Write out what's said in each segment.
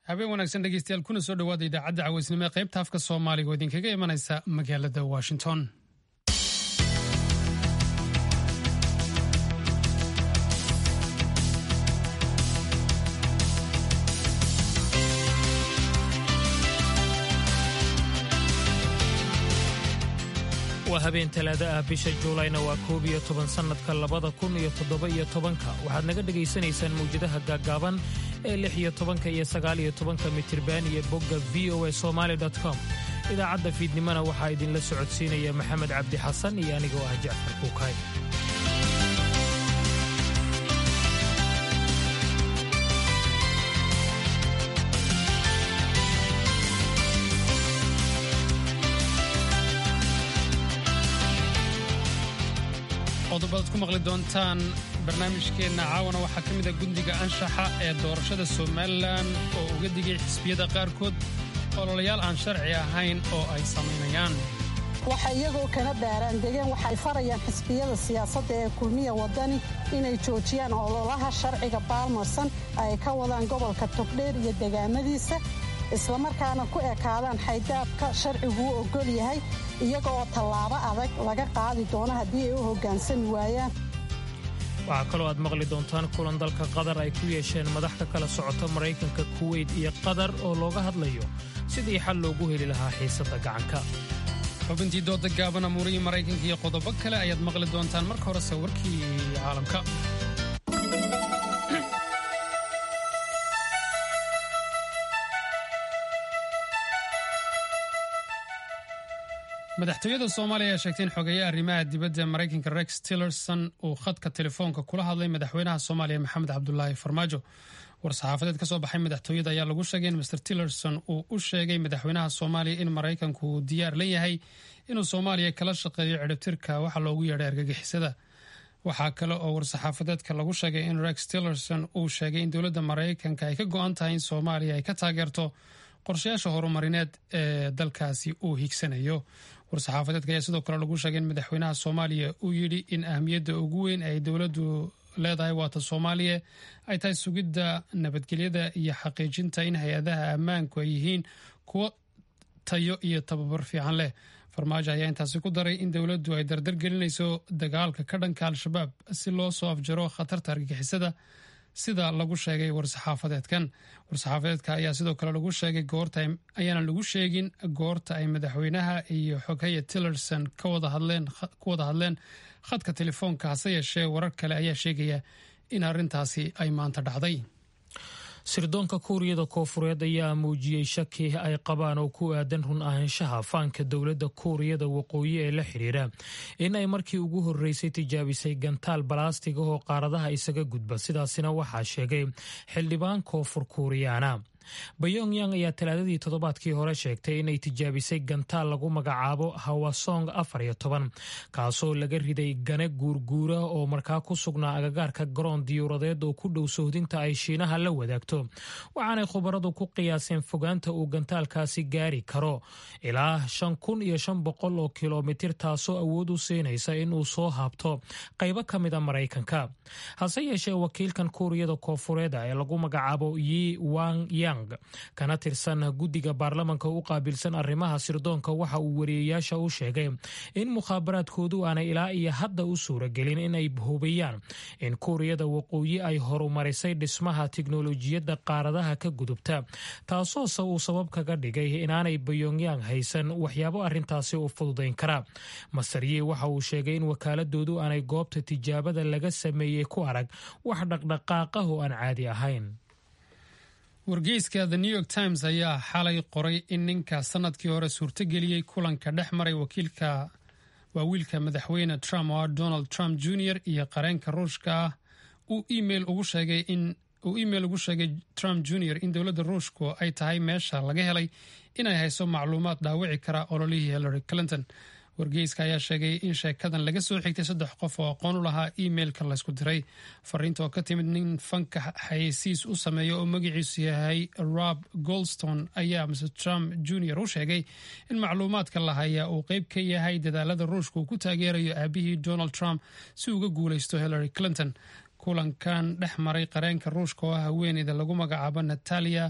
habeen wanaagsan dhegeystayaal kuna soo dhowaada idaacadda caweysnimo ee qaybta afka soomaaliga oo idinkaga imanaysa magaalada washington waa habeen talaada ah bisha juulayna waa koob iyo toban sannadka labada kun iyo toddoba iyo tobanka waxaad naga dhegaysanaysaan mawjadaha gaaggaaban ee lix iyo tobanka iyo sagaal iyo tobanka mitirban iyo bogga v o a somaali com idaacadda fiidnimona waxaa idinla socodsiinaya maxamed cabdi xasan iyo anigoo ah jacfar kuukay qodobadaad ku maqli doontaan barnaamijkeenna caawana waxaa ka mid a gundiga anshaxa ee doorashada somalilan oo uga digay xisbiyada qaarkood ololayaal aan sharci ahayn oo ay samaynayaan waxa iyagoo kana baaraan degeen waxay farayaan xisbiyada siyaasadda ee kulmiya wadani inay joojiyaan ololaha sharciga baalmarsan ay ka wadaan gobolka togdheer iyo degaamadiisa islamarkaana ku ekaadaan xaydaabka sharciguu ogol yahay iyaga oo tallaabo adag laga qaadi doono haddii ay u hoggaansami waayaan waxaa kaloo aad maqli doontaan kulan dalka qatar ay ku yeesheen madax ka kala socota maraykanka kuweyt iyo qatar oo looga hadlayo sidii xal loogu heli lahaa xiisadda gacanka xubintii dooda gaaban amuurihii maraykanka iyo qodobo kale ayaad maqli doontaan marka horese warkii caalamka madaxtooyada soomaaliya ayaa sheegtay in xogeeya arrimaha dibadda maraykanka rex tillerson uu khadka telefoonka kula hadlay madaxweynaha soomaaliya maxamed cabdulaahi farmaajo war-saxaafadeed ka soo baxay madaxtooyada ayaa lagu sheegay in master tillerson uu u sheegay madaxweynaha soomaaliya in maraykanku uu diyaar la yahay inuu soomaaliya kala shaqeeyo cidhibtirka waxa loogu yeedhay argagixisada waxaa kale oo war-saxaafadeedka lagu sheegay in rex tillerson uu sheegay in dowladda maraykanka ay ka go-an tahay in soomaaliya ay ka taageerto qorshayaasha horumarineed ee dalkaasi uu higsanayo war-saxaafadeedka ayaa sidoo kale lagu sheegay in madaxweynaha soomaaliya uu yidhi in ahmiyadda ugu weyn ay dowladdu leedahay waata soomaaliya ay tahay sugidda nabadgelyada iyo xaqiijinta in hay-adaha ammaanku ay yihiin kuwo tayo iyo tababar fiican leh farmaajo ayaa intaasi ku daray in dowladdu ay dardargelinayso dagaalka ka dhanka al-shabaab si loo soo afjaro khatarta argagixisada sida lagu sheegay war-saxaafadeedkan war-saxaafadeedka ayaa sidoo kale lagu sheegay goorta ayaana lagu sheegin goorta ay madaxweynaha iyo xogheya tillerson ku wada hadleen khadka telefoonka hase yeeshee warar kale ayaa sheegaya in arrintaasi ay maanta dhacday sirdoonka kuuriyada koofureed ayaa muujiyey shaki ay qabaan oo ku aadan run ahaanshaha faanka dowladda kuuriyada waqooyi ee la xidhiira in ay markii ugu horreysay tijaabisay gantaal balaastig oo qaaradaha isaga gudba sidaasina waxaa sheegay xildhibaan koonfur kuuriyaana bayongyang ayaa talaadadii toddobaadkii hore sheegtay inay tijaabisay gantaal lagu magacaabo hawasong afar iyo toban kaasoo laga riday gane guurguura oo markaa ku sugnaa agagaarka garoon diyuuradeed oo ku dhow sohdinta ay shiinaha la wadaagto waxaanay khubaradu ku qiyaaseen fogaanta uu gantaalkaasi gaari karo ilaa shan kun iyo shan boqol oo kilomitir taasoo awood u siinaysa inuu soo haabto qaybo ka mida maraykanka hase yeeshee wakiilkan kuuriyada koofureeda ee lagu magacaabo yi wang yang kana tirsan guddiga baarlamanka u qaabilsan arrimaha sirdoonka waxa uu wariyeyaasha u sheegay in mukhaabaraadkoodu aanay ilaa iyo hadda u suuragelin inay hubiyaan in kuuriyada waqooyi ay horumarisay dhismaha tiknolojiyadda qaaradaha ka gudubta taasoose uu sabab kaga dhigay inaanay bayongyang haysan waxyaabo arrintaasi u fududayn kara masarye waxa uu sheegay in wakaaladoodu aanay goobta tijaabada laga sameeyey ku arag wax dhaqdhaqaaqah oo aan caadi ahayn wargeyska the new york times ayaa xalay qoray in ninka sanadkii hore suurtogeliyey kulanka dhex maray wakiilka waa wiilka madaxweyne trump oo ah donald trump jr iyo qareenka ruushka ah uu email ugu sheegay in uu email ugu sheegay trump jr in dowladda ruushku ay tahay meesha laga helay inay hayso macluumaad dhaawici kara ololihii hillary clinton wargeyska ayaa sheegay in sheekadan laga soo xigtay saddex qof oo aqoon u lahaa emailka laysku diray fariinta oo ka timid nin fanka xayeysiis u sameeya oo magaciisu yahay rob goldstone ayaa mr trump jr u sheegay in macluumaadka la hayaa uu qeyb ka yahay dadaalada ruushka uu ku taageerayo aabihii donald trump si uga guuleysto hillary clinton kulankan dhex maray qareenka ruushka oo ah haweeneyda lagu magacaabo natalia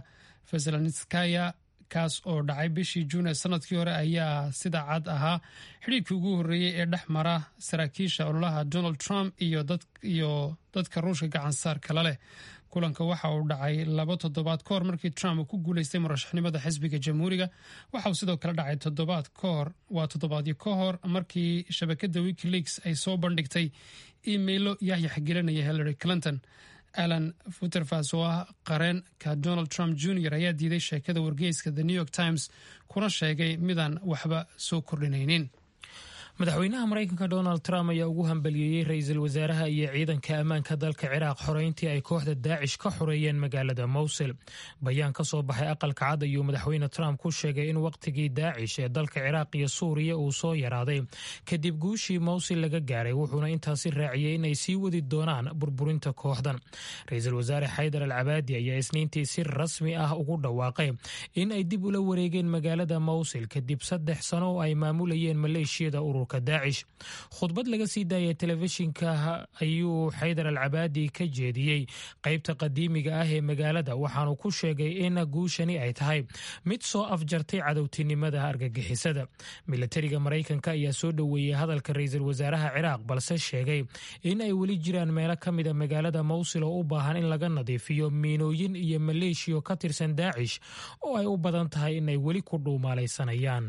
veselanskaya kaas oo dhacay bishii juun ee sanadkii hore ayaa sida cad ahaa xidhiirkii ugu horreeyey ee dhex mara saraakiisha ololaha donald trump iyo dadka ruushka gacansaar kala leh kulanka waxa uu dhacay laba toddobaad ka hor markii trump uu ku guuleystay murashaxnimada xisbiga jamhuuriga waxa uu sidoo kale dhacay toddobaad ka hor waa toddobaadyo ka hor markii shabakada wikileaks ay soo bandhigtay imailo yaxyax gelinaya hillary clinton alan futerfas oo ah qareenka donald trump jr ayaa diiday sheekada wargeyska the new york times kuna sheegay midaan waxba soo kordhinaynin madaxweynaha maraykanka donald trump ayaa ugu hambaliyeeyey ra-iisul wasaaraha iyo ciidanka ammaanka dalka ciraaq xoreyntii ay kooxda daacish ka xoreeyeen magaalada mowsil bayaan ka soo baxay aqalka cad ayuu madaxweyne trump ku sheegay in wakhtigii daacish ee dalka ciraaq iyo suuriya uu soo yaraaday kadib guushii mowsil laga gaaray wuxuuna intaasi raaciyey inay sii wadi doonaan burburinta kooxdan ra-iisul wasaare xaydar al cabaadi ayaa isniintii si rasmi ah ugu dhawaaqay in ay dib ula wareegeen magaalada mowsil kadib saddex sano oo ay maamulayeen maleeshiyada urur daacish khudbad laga sii daayay telefishinka ayuu xaydar al cabaadi ka jeediyey qaybta qadiimiga ah ee magaalada waxaanu ku sheegay in guushani ay tahay mid soo afjartay cadowtinimada argagixisada milatariga maraykanka ayaa soo dhoweeyey hadalka ra-iisul wasaaraha ciraaq balse sheegay in ay weli jiraan meelo ka mida magaalada mowsil oo u baahan in laga nadiifiyo miinooyin iyo maleeshiyo ka tirsan daacish oo ay u badan tahay inay weli ku dhuumaalaysanayaan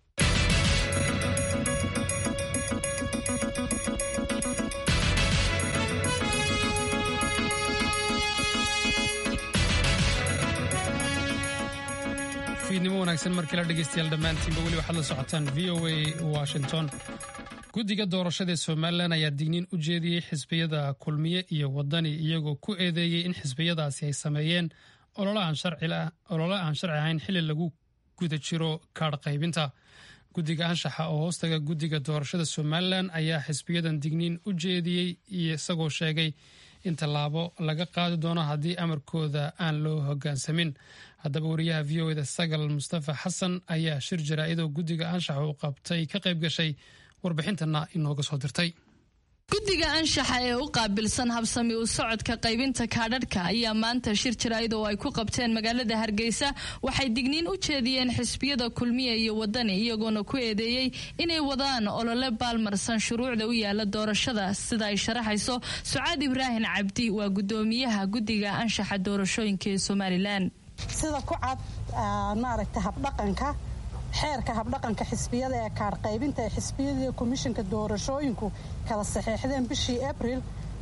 fiidnimo wanaagsan markala dhegeystayaal dhammaantiinba weli waxaad la socotaan v o a washington guddiga doorashada ee somalilan ayaa digniin u jeediyey xisbiyada kulmiye iyo wadani iyagoo ku eedeeyey in xisbiyadaasi ay sameeyeen olole aan sharci ahayn xili lagu guda jiro kaadh qaybinta guddiga anshaxa oo hoostaga guddiga doorashada somalilan ayaa xisbiyadan digniin u jeediyey isagoo sheegay in tallaabo laga qaadi doono haddii amarkooda aan loo hogaansamin haddaba wariyaha v o eda sagal mustafa xasan ayaa shir jaraa'idoo guddiga anshaxa uu qabtay ka qayb gashay warbixintana inooga soo dirtay guddiga anshaxa ee u qaabilsan habsami u socodka qaybinta kaadhadhka ayaa maanta shir jaraa'id oo ay ku qabteen magaalada hargeysa waxay digniin u jeediyeen xisbiyada kulmiya iyo wadani iyagoona ku eedeeyey inay wadaan olole baalmarsan shuruucda u yaala doorashada sida ay sharaxayso sucaad ibraahim cabdi waa gudoomiyaha guddiga anshaxa doorashooyinka ee somalilan sida ku cad maaragta habdhaqanka xeerka habdhaqanka xisbiyada ee kaadh qaybinta ee xisbiyadii komishinka doorashooyinku kala saxeexdeen bishii abril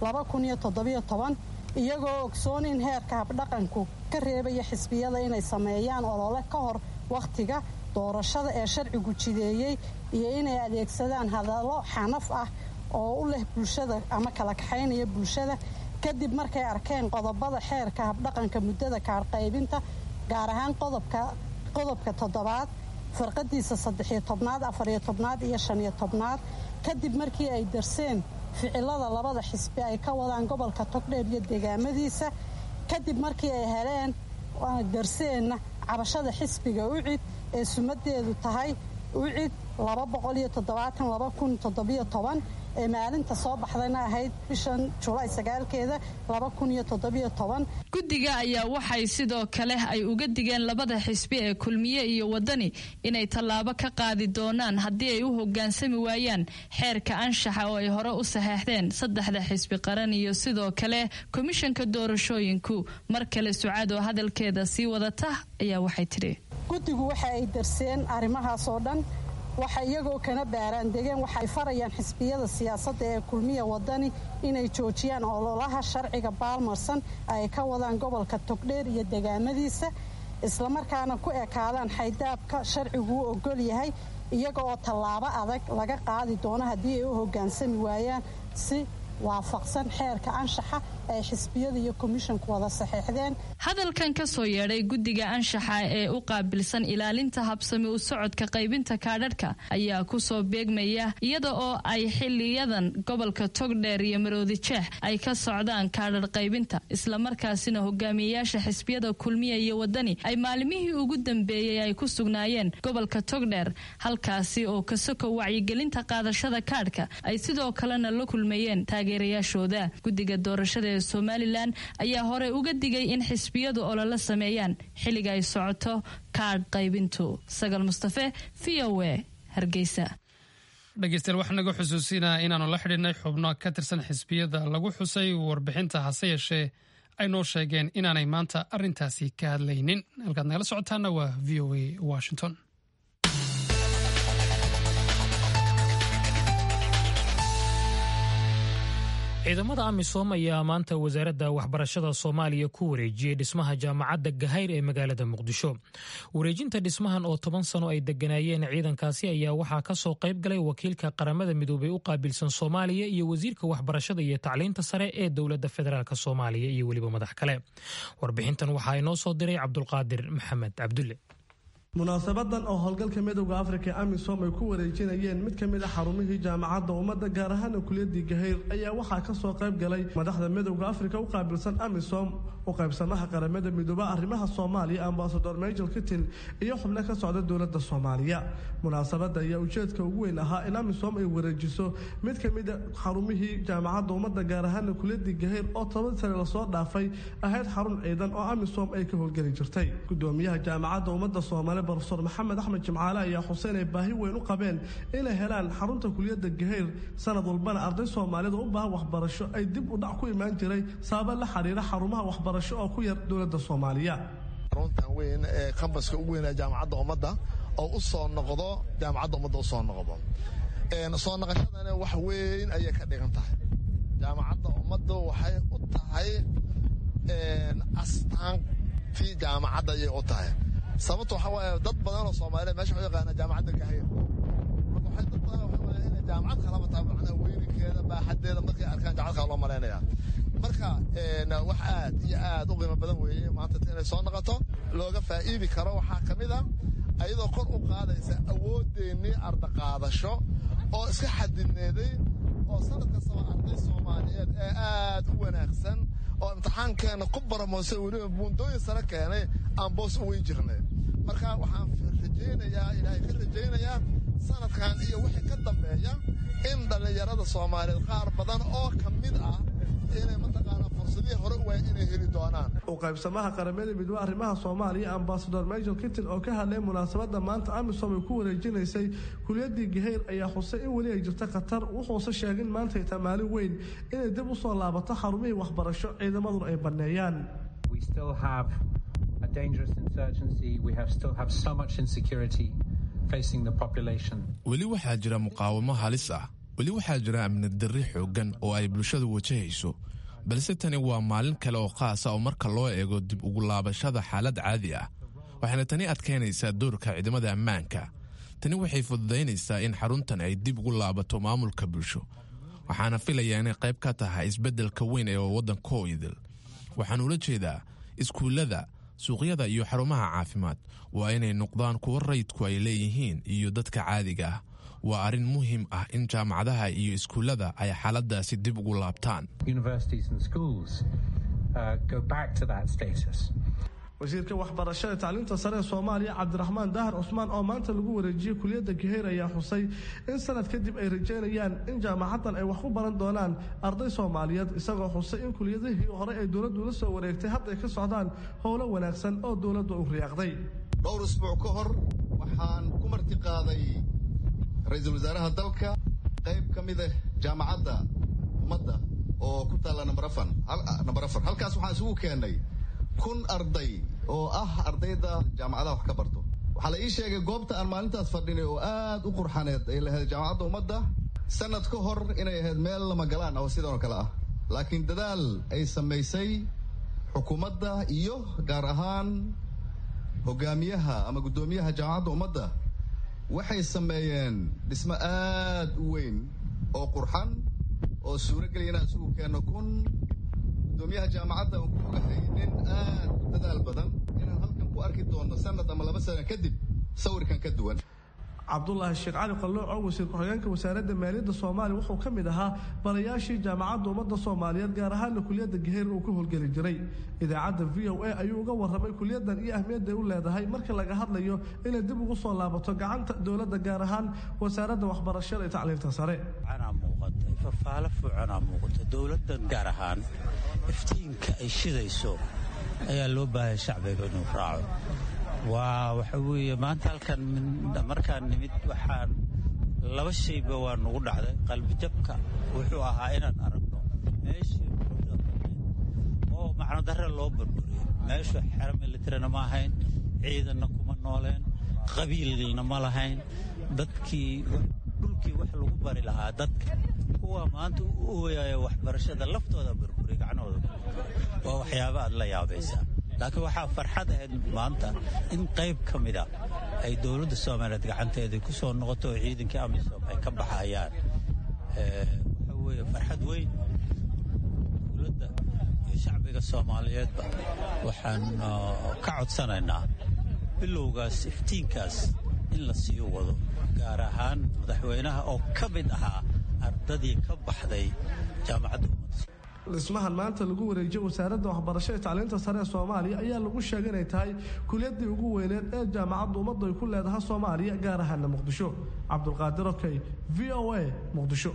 iyagoo ogsoon in heerka habdhaqanku ka reebaya xisbiyada inay sameeyaan olole ka hor wakhtiga doorashada ee sharcigu jideeyey iyo inay adeegsadaan hadallo xanaf ah oo u leh bulshada ama kala kaxaynaya bulshada kadib markay arkeen qodobada xeerka habdhaqanka muddada kaadh qaybinta gaar ahaan qodobka toddobaad farqadiisa saddexiyo tobnaad afariyo tobnaad iyo shaniyo tobnaad kadib markii ay darseen ficilada labada xisbi ay ka wadaan gobolka togdheer iyo deegaamadiisa kadib markii ay heleen darseenna cabashada xisbiga ucid ee sumadeedu tahay ucid ee maalinta soo baxdayna ahayd bishan julaay sagaalkeeda guddiga ayaa waxay sidoo kale ay uga digeen labada xisbi ee kulmiye iyo wadani inay tallaabo ka qaadi doonaan haddii ay u hogaansami waayaan xeerka anshaxa oo ay hore u saxeexdeen saddexda xisbi qaran iyo sidoo kale komishanka doorashooyinku mar kale sucaad oo hadalkeeda sii wadata ayaa waxay tidhi guddigu waxa ay darseen arrimahaas oo dhan waxa iyagoo kana baaraan degeen waxay farayaan xisbiyada siyaasadda ee kulmiya wadani inay joojiyaan ololaha sharciga baalmarsan ay ka wadaan gobolka togdheer iyo degaamadiisa islamarkaana ku ekaadaan xaydaabka sharcigu u ogol yahay iyaga oo tallaabo adag laga qaadi doono haddii ay u hogaansami waayaan si waafaqsan xeerka anshaxa ay xisbiyada iyo komishinku wada saxeexdeen hadalkan ka soo yeedhay guddiga anshaxa ee u qaabilsan ilaalinta habsami u socodka qaybinta kaadhadhka ayaa kusoo beegmaya iyada oo ay xiliyadan gobolka togdheer iyo maroodi jeex ay ka socdaan kaadhadh qaybinta islamarkaasina hogaamiyeyaasha xisbiyada kulmiya iyo wadani ay maalimihii ugu dambeeyey ay ku sugnaayeen gobolka togdheer halkaasi oo kasoko wacyigelinta qaadashada kaadhka ay sidoo kalena la kulmayeen taageerayaashooda guddiga doorashada ee somalilan ayaa hore uga digay in xisbi xisbiyadu olole sameeyaan xilliga ay socoto kaadh qaybintu sagal mustafe v o a hargeysa dhegeystayaal waxaa naga xusuusinaa inaanu la xidhiidhnay xubno ka tirsan xisbiyada lagu xusay warbixinta hase yeeshee ay noo sheegeen inaanay maanta arrintaasi ka hadlaynin halkaad nagala socotaana waa v o a washington ciidamada amisom ayaa maanta wasaaradda waxbarashada soomaaliya ku wareejiyey dhismaha jaamacadda gahayr ee magaalada muqdisho wareejinta dhismahan oo toban sano ay deganaayeen ciidankaasi ayaa waxaa kasoo qayb galay wakiilka qaramada midoobey u qaabilsan soomaaliya iyo wasiirka waxbarashada iyo tacliinta sare ee dowladda federaalk soomaaliya iyo weliba madax kale warbixintan waxaa inoo soo diray cabdulqaadir maxamed cabdulle munaasabadan oo howlgalka midowda afrika amisom ay ku wareejinayeen mid ka mid a xarumihii jaamacadda ummadda gaar ahaana kuliyadii gahayr ayaa waxaa kasoo qayb galay madaxda midowda afrika u qaabilsan amisom u qaybsamaha qaramada midooba arrimaha soomaaliya ambasador major kitin iyo xubno ka socda dowladda soomaaliya munaasabada ayaa ujeedka ugu weyn ahaa in amisom ay wareejiso mid ka mid a xarumihii jaamacadda ummadda gaar ahaana kuliyadii gahayr oo toban sane lasoo dhaafay ahayd xarun ciidan oo amisom ay ka howlgeli jirtay gudoomiyaha jaamacadda ummadda soomaaliya rofesor maxamed axmed jimcaale ayaa xuseen ay baahi weyn u qabeen inay helaan xarunta kuliyadda gahayr sanad walbana arday soomaalida u baahan waxbarasho ay dib u dhac ku imaan jiray sababa la xiriira xarumaha waxbarasho oo ku yar dowladda soomaaliya xaruntan weyn ee kambaska ugu weynaa jaamacadda ummadda oo u soo noqdo jaamacadda ummadda u soo noqdo soo noqoshadana wax weyn ayay ka dhigan tahay jaamacadda ummadda waxay u tahay astaantii jaamacadda ayay u tahay sababta waxaa waaye dad badan oo soomaaliyeed meesha waxu yaqaana jaamacadda gahayr marka waxay dad badan waxay malayn inay jaamacad kalaba tahay macnaha weyninkeeda baaxaddeeda markay arkaan jaamacad kale loo malaynaya marka wax aad iyo aad u qiimo badan weeye maanta inay soo noqoto looga faa'iidi karo waxaa ka mid a ayadoo kor u qaadaysa awoodeennii ardaqaadasho oo iska xadidneeday oo sanad kastaba arday soomaaliyeed ee aad u wanaagsan oo imtixaankeena ku baramoosay weliba buundooyin sare keenay aan boos u weyn jirnay marka waxaan rajaynayaa ilaahay ka rajaynayaa sanadkan iyo wixii ka dambeeya in dhallinyarada soomaaliyeed qaar badan oo ka mid ah inay mataqaanaa fursadihii hore u waaya inay heli doonaan u qaybsamaha qaramada midoobe arrimaha soomaaliya ambasador major kitin oo ka hadlay munaasabada maanta amisom ay ku wareejinaysay kuliyadii gahayr ayaa xusay in weli ay jirta khatar wuxuuse sheegin maantay tamaalin weyn inay dib u soo laabato xarumihii waxbarasho ciidamaduna ay banneeyaan weli waxaa jira muqaawamo halis ah weli waxaa jira amni darri xooggan oo ay bulshadu wajahayso balse tani waa maalin kale oo qaasa oo marka loo eego dib ugu laabashada xaalad caadi ah waxayna tani adkaynaysaa doorka ciidamada ammaanka tani waxay fududaynaysaa in xaruntan ay dib ugu laabato maamulka bulsho waxaana filayaa inay qayb ka tahay isbeddelka weyn ee waddankoo idil waxaan ula jeedaa iskuullada suuqyada iyo xarumaha caafimaad waa inay noqdaan kuwo rayidku ay leeyihiin iyo dadka caadiga ah waa arrin muhiim ah in jaamacadaha iyo iskuullada ay xaaladaasi dib ugu laabtaan wasiirka waxbarashada tacliinta sare ee soomaaliya cabdiraxmaan dahar cusmaan oo maanta lagu wareejiyey kuliyadda gaheyr ayaa xusay in sanad kadib ay rajeynayaan in jaamacaddan ay wax ku baran doonaan arday soomaaliyeed isagoo xusay in kuliyadihii hore ay dowladdu la soo wareegtay hadday ka socdaan howlo wanaagsan oo dowladdu u riyaaqday dhowr isbuuc ka hor waxaan ku marti qaaday ra-iisul wasaaraha dalka qayb ka mid ah jaamacadda ummadda oo ku taalla nambar afar halkaas waxaan isugu keennay kun arday oo ah ardayda jaamacadaha wax ka barto waxaa la ii sheegay goobta aan maalintaas fadhinay oo aad u qurxaneed ay lahayd jaamacadda ummadda sanad ka hor inay ahayd meel lama galaan oo sidan oo kale ah laakiin dadaal ay samaysay xukuumadda iyo gaar ahaan hogaamiyaha ama guddoomiyaha jaamacadda ummadda waxay sameeyeen dhismo aad u weyn oo qurxan oo suuro geliya inaan isugu keenno kun gudoomiyaha jaamacadda aan ku ogahay nin aad u dadaal badan inaan halkan ku arki doonno sanad ama laba sano kadib sawirkan ka duwan cabdulaahi sheekh cali qallooco wasiir ku-xigeenka wasaaradda maaliyadda soomaaliya wuxuu ka mid ahaa barayaashii jaamacadda ummadda soomaaliyeed gaar ahaanna kuliyadda gaheer uu ka howlgeli jiray idaacadda v o a ayuu uga warramay kuliyaddan iyo ahmiyadda ay u leedahay marka laga hadlayo inay dib ugu soo laabato gacanta dowladda gaar ahaan wasaaradda waxbarashada iyo tacliinta sare fafaalo fuucanaa muuqata dowladdan gaar ahaan iftiinka ay shidayso ayaa loo baahaya shacbiga inuu raaco waa waxa weeye maanta halkan markaan nimid waxaan laba shayba waa nagu dhacday qalbijabka wuxuu ahaa inaan aragno meeshii oo macnodare loo burburiyo meeshu xero militarina ma ahayn ciidanna kuma nooleen qabiilna ma lahayn dadkii dhulkii wax lagu bari lahaa dadka kuwa maanta u ooyaya waxbarashada laftooda burburiy gacnahooda waa waxyaaba aad la yaabaysaa laakiin waxaa farxad ahayd maanta in qayb ka mida ay dowladda soomaaliyeed gacanteedii ku soo noqoto oo ciidankii amisom ay ka baxayaan waxa weeye farxad weyn dowladda iyo shacbiga soomaaliyeedba waxaan ka codsanaynaa bilowgaas iftiinkaas in la sii wado gaar ahaan madaxweynaha oo ka mid ahaa ardadii ka baxday jaamacadda ummadda dhismahan maanta lagu wareejiyey wasaaradda waxbarasho ee tacliinta sare ee soomaaliya ayaa lagu sheegay inay tahay kuliyadii ugu weyneed ee jaamacadda ummaddu ay ku leedahay soomaaliya gaar ahaana muqdisho cabdulqaadir okey v o a muqdisho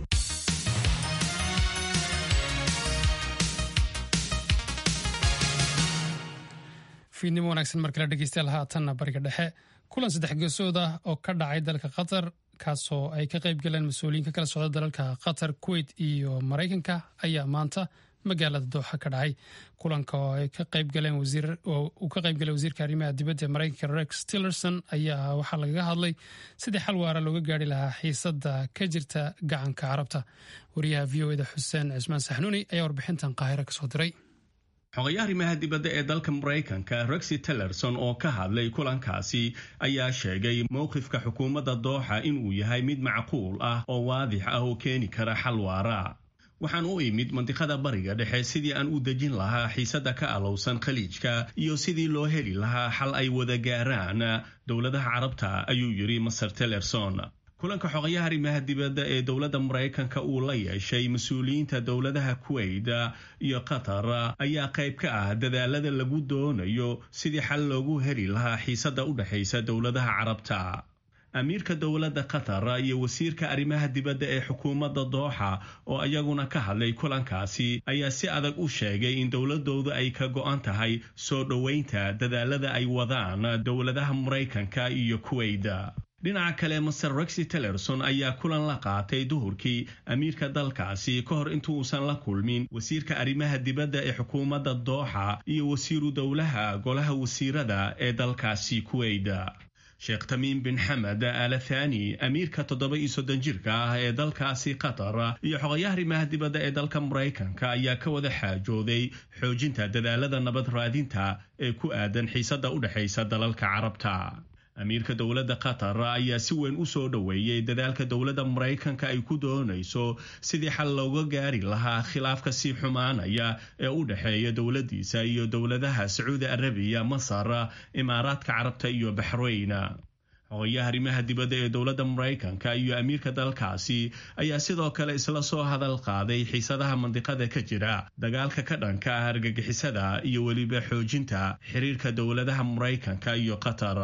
fiidnimo wanaagsan markale dhegeystayaal haatanna bariga dhexe kulan saddex geesood ah oo ka dhacay dalka qatar kaasoo ay ka qayb galeen mas-uuliyiin ka kala socda dalalka qatar kuwait iyo maraykanka ayaa maanta magaalada dooxa ka dhacay kulanka oo ay ka qayb galeen uu ka qayb galay wasiirka arrimaha dibadda ee maraykanka rex tillerson ayaa waxaa lagaga hadlay sidii xal waara looga gaari lahaa xiisadda ka jirta gacanka carabta wariyaha v o eda xuseen cismaan saxnuuni ayaa warbixintan qaahiro kasoo diray xogayaha arrimaha dibadda ee dalka maraykanka rexi tillerson oo ka hadlay kulankaasi ayaa sheegay mowqifka xukuumadda dooxa inuu yahay mid macquul ah oo waadix ah oo keeni kara xal waara waxaan u imid mandiqada bariga dhexe sidii aan u dejin lahaa xiisadda ka alowsan khaliijka iyo sidii loo heli lahaa xal ay wada gaaraan dowladaha carabta ayuu yidhi master tillerson kulanka xogayaha arrimaha dibadda ee dowladda maraykanka uu la yeeshay mas-uuliyiinta dowladaha kuwait iyo qatar ayaa qayb ka ah dadaalada lagu doonayo sidii xal loogu heli lahaa xiisadda u dhexaysa dowladaha carabta amiirka dowladda qatar iyo wasiirka arrimaha dibadda ee xukuumadda dooxa oo iyaguna ka hadlay kulankaasi ayaa si adag u sheegay in dowladoodu ay ka go-an tahay soo dhoweynta dadaalada ay wadaan dowladaha maraykanka iyo kuwait dhinaca kale master rexi tillerson ayaa kulan la qaatay duhurkii amiirka dalkaasi ka hor intuusan la kulmin wasiirka arrimaha dibadda ee xukuumadda dooxa iyo wasiiru dowlaha golaha wasiirada ee dalkaasi kuwait sheekh tamiim bin xamed al thani amiirka toddoba iyo soddon jirka ah ee dalkaasi qatar iyo xogayaha arrimaha dibadda ee dalka maraykanka ayaa ka wada xaajooday xoojinta dadaalada nabad raadinta ee ku aadan xiisadda u dhexaysa dalalka carabta amiirka dowladda qatar ayaa si weyn u soo dhoweeyey dadaalka dowladda maraykanka ay ku doonayso sidii xal looga gaari lahaa khilaafka sii xumaanaya ee u dhexeeya dowladdiisa iyo dowladaha sacuudi arabiya masar imaaraadka carabta iyo baxrayn xogayaha arrimaha dibadda ee dowladda maraykanka iyo amiirka dalkaasi ayaa sidoo kale isla soo hadal qaaday xiisadaha mandiqada ka jira dagaalka ka dhanka ah argagixisada iyo weliba xoojinta xiriirka dowladaha maraykanka iyo qatar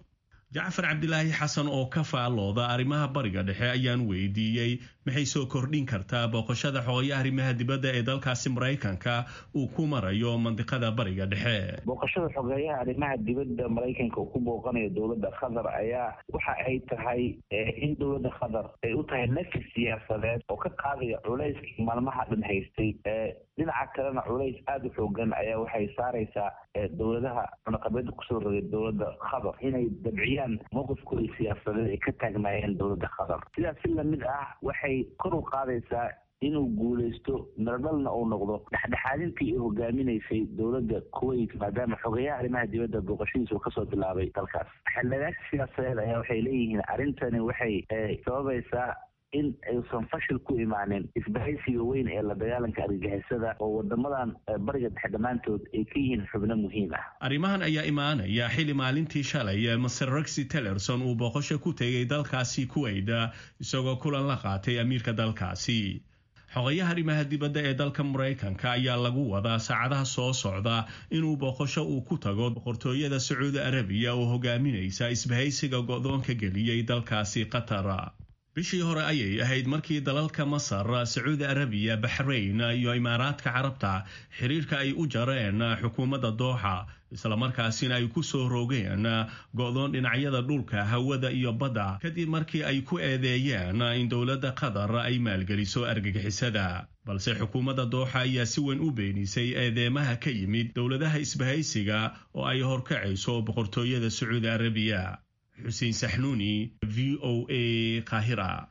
jacfar cabdilaahi xasan oo ka faallooda arrimaha bariga dhexe ayaan weydiiyey maxay soo kordhin kartaa booqashada xogayaha arrimaha dibadda ee dalkaasi maraykanka uu ku marayo mandiqada bariga dhexe booqashada xogeeyaha arrimaha dibadda maraykanka uu ku booqanayo dowladda qatar ayaa waxa ay tahay in dowladda qatar ay u tahay nafis siyaasadeed oo ka qaadaya culayskii maalmaha dhan haystay dhinaca kalena culays aada u xoogan ayaa waxay saaraysaa dowladaha cunaqabeeda kusoo rogay dowladda qatar inay dabciyaan mowqifkooda siyaasadeed ay ka taagnaayeen dowladda qatar sidaas si lamid ah waxay kor u qaadaysaa inuu guulaysto miradhalna uu noqdo dhexdhexaadintii ay hogaaminaysay dowladda kuwait maadaama xogeyaha arrimaha dibadda booqashadiisa uu kasoo bilaabay dalkaas xildhibaanka siyaasadeed ayaa waxay leeyihiin arrintani waxay sababaysaa in aysan fashil ku imaanin isbahaysiga weyn ee la dagaalanka argagixisada oo wadamadan bariga dhexe dhammaantood ay ka yihiin xubno muhiim ah arrimahan ayaa imaanaya xili maalintii shalay master rexi tillerson uu booqasho ku tegay dalkaasi kuwait isagoo kulan la qaatay amiirka dalkaasi xogayaha arrimaha dibadda ee dalka maraykanka ayaa lagu wadaa saacadaha soo socda inuu booqasho uu ku tago boqortooyada sacuudi arabiya oo hogaaminaysa isbahaysiga go-doonka geliyey dalkaasi qatar bishii hore ayay ahayd markii dalalka masar sacuudi arabiya baxrayn iyo imaaraadka carabta xiriirka ay u jareen xukuumadda dooxa islamarkaasina ay ku soo rogeen go-doon dhinacyada dhulka hawada iyo badda kadib markii ay ku eedeeyeen in dowladda qatar ay maalgeliso argagixisada balse xukuumadda dooxa ayaa si weyn u beenisay eedeemaha ka yimid dowladaha isbahaysiga oo ay horkacayso boqortooyada sacuudi arabiya xuseen saxnuuni v o a qaahira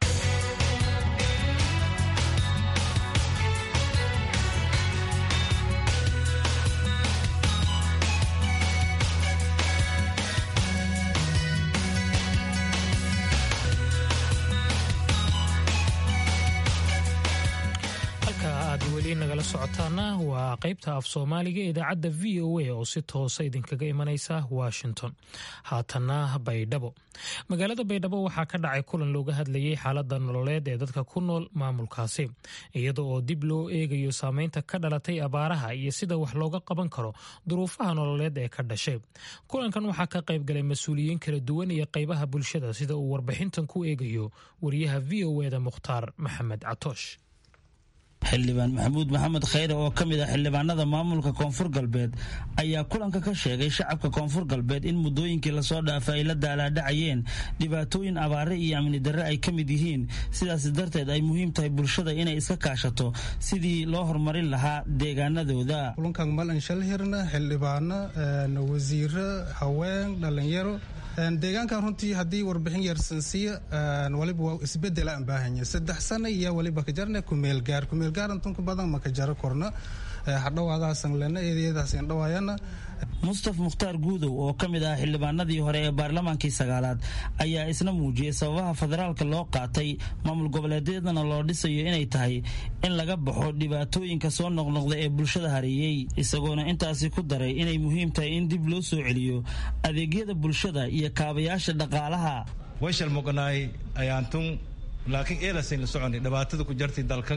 nagala socotaana waa qaybta af soomaaliga ee idaacadda v o a oo si toosa idinkaga imanaysa washington haatanna baydhabo magaalada baydhabo waxaa ka dhacay kulan looga hadlayay xaalada nololeed ee dadka ku nool maamulkaasi iyada oo dib loo eegayo saameynta ka dhalatay abaaraha iyo sida wax looga qaban karo duruufaha nololeed ee ka dhashay kulankan waxaa ka qaybgalay mas-uuliyiin kala duwan iyo qaybaha bulshada sida uu warbixintan ku eegayo wariyaha v o eda mukhtaar maxamed catoosh xildhibaan maxamuud maxamed khayre oo ka mid ah xildhibaanada maamulka koonfur galbeed ayaa kulanka ka sheegay shacabka koonfur galbeed in muddooyinkii lasoo dhaafay ay la daalaadhacayeen dhibaatooyin abaare iyo amni darre ay ka mid yihiin sidaas darteed ay muhiim tahay bulshada inay iska kaashato sidii loo horumarin lahaa deegaanadooda kulankan malan shalhirna xildhibaano wasiiro haween dhallinyaro deegaankan runtii haddii warbixin yarsansiya waliba waa isbedela aan baahanya saddex sana iyo waliba ka jarna kumeelgaar kumeelgaar intunka badan maka jaro korna hadhowaadaasan lena eediyadaasan dhawaayana mustaf mukhtaar guudow oo ka mid ah xildhibaanadii hore ee baarlamaankii sagaalaad ayaa isna muujiyey sababaha federaalka loo qaatay maamul goboleedyadana loo dhisayo inay tahay in laga baxo dhibaatooyinka soo noqnoqda ee bulshada hareeyey isagoona intaasi ku daray inay muhiim tahay in dib loo soo celiyo adeegyada bulshada iyo kaabayaasha dhaqaalaha wayshal muqnaay ayaantun laakiin eelasayn la soconi dhibaatada ku jartay dalkan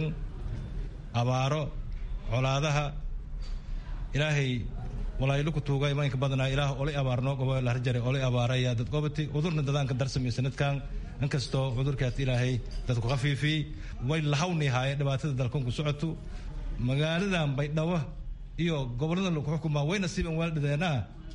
abaaro colaadaha ilaahay walaayilu ku tuuga imaanka badnaa ilaah olay abaarnoo gobo laharjare olay abaaraya dad gobati cudurna dadaanka darsamiyo sanadkan inkastoo cudurkaas ilaahay dadku khafiifiyey way lahawni haaye dhibaatada dalkan ku socoto magaaladan baydhabo iyo gobolada lagu xukumaa way nasiiban waaldhideenaa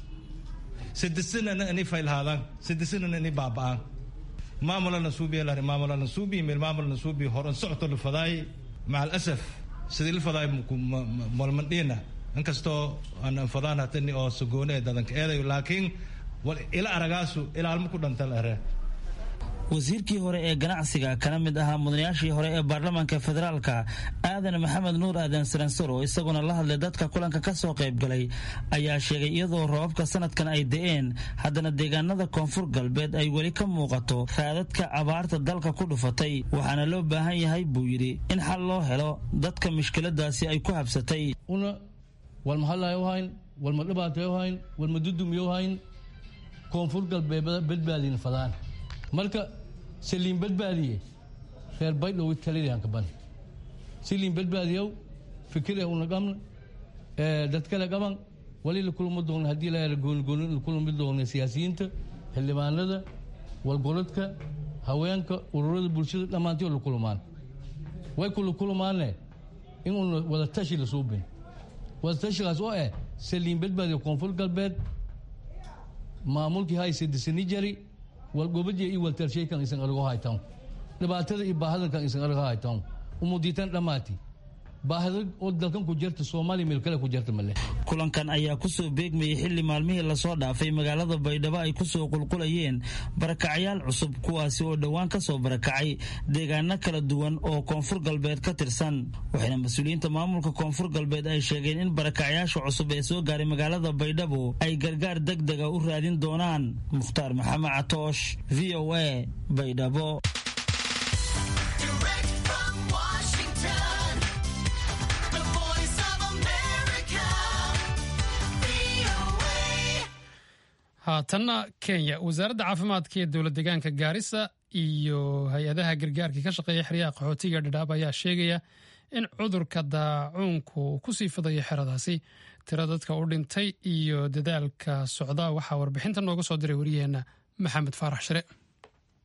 sadisanana inay faylhaadaan sadisanana inay baaba'aan maamulana suubiya lari maamulana suubiya meel maamulana suubiya horan socoto la fadaay maca alasaf sidii la fadaay malmandhiina inkastoo aan fadaan hatani oo sagoone dadanka eedayo laakiin ila aragaasu ilaalmo ku dhanta la ere wasiirkii hore ee ganacsiga kana mid ahaa mudanayaashii hore ee baarlamaanka federaalka aadan maxamed nuur aadan saransar oo isaguna la hadlay dadka kulanka ka soo qaybgalay ayaa sheegay iyadoo roobabka sanadkan ay da-een haddana deegaanada koonfur galbeed ay weli ka muuqato raadadka abaarta dalka ku dhufatay waxaana loo baahan yahay buu yidhi in xal loo helo dadka mushkiladaasi ay ku habsatay una walma hadlayo hayn walma dhibaatayo hayn walma dudumiyo hayn koonfur galbeed badbaadina fadaan marka saliin badbaadiye reer baydhow taliliyanka ban saliin badbaadiyow fikire una qabna dad kale qaban wali la kulma doona haddii la goonigooni la kulmi doona siyaasiyiinta xildhibaanada walgoladka haweenka ururada bulshada dhammaantii la kulmaan way kula kulmaane in una wada tashi la suubin wada tashigaas oo eh saliin badbaadiyo koonfur galbeed maamulkii hayse disani jari walgobadiya iyo waltalshaykan isan argo haytan dhibaatada iyo baahadankan isan argo haytan umudiitan dhammaati baahida oo dalkan ku jirta soomaaliya meel kale ku jirta male kulankan ayaa kusoo beegmayay xilli maalmihii lasoo dhaafay magaalada baydhabo ay kusoo qulqulayeen barakacyaal cusub kuwaasi oo dhowaan ka soo barakacay deegaano kala duwan oo koonfur galbeed ka tirsan waxayna mas-uuliyiinta maamulka koonfur galbeed ay sheegeen in barakacyaasha cusub ee soo gaaray magaalada baydhabo ay gargaar deg dega u raadin doonaan mukhtaar maxamed catoosh v o a baydhabo haatanna kenya wasaaradda caafimaadka ee dowlad deegaanka gaarisa iyo hay-adaha gargaarkii ka shaqeeya xeryaha qaxootiga dhadhaab ayaa sheegaya in cudurka daacuunku kusii fidayo xeradaasi tiro dadka u dhintay iyo dadaalka socda waxaa warbixinta nooga soo diray wariyaheenna maxamed faarax shire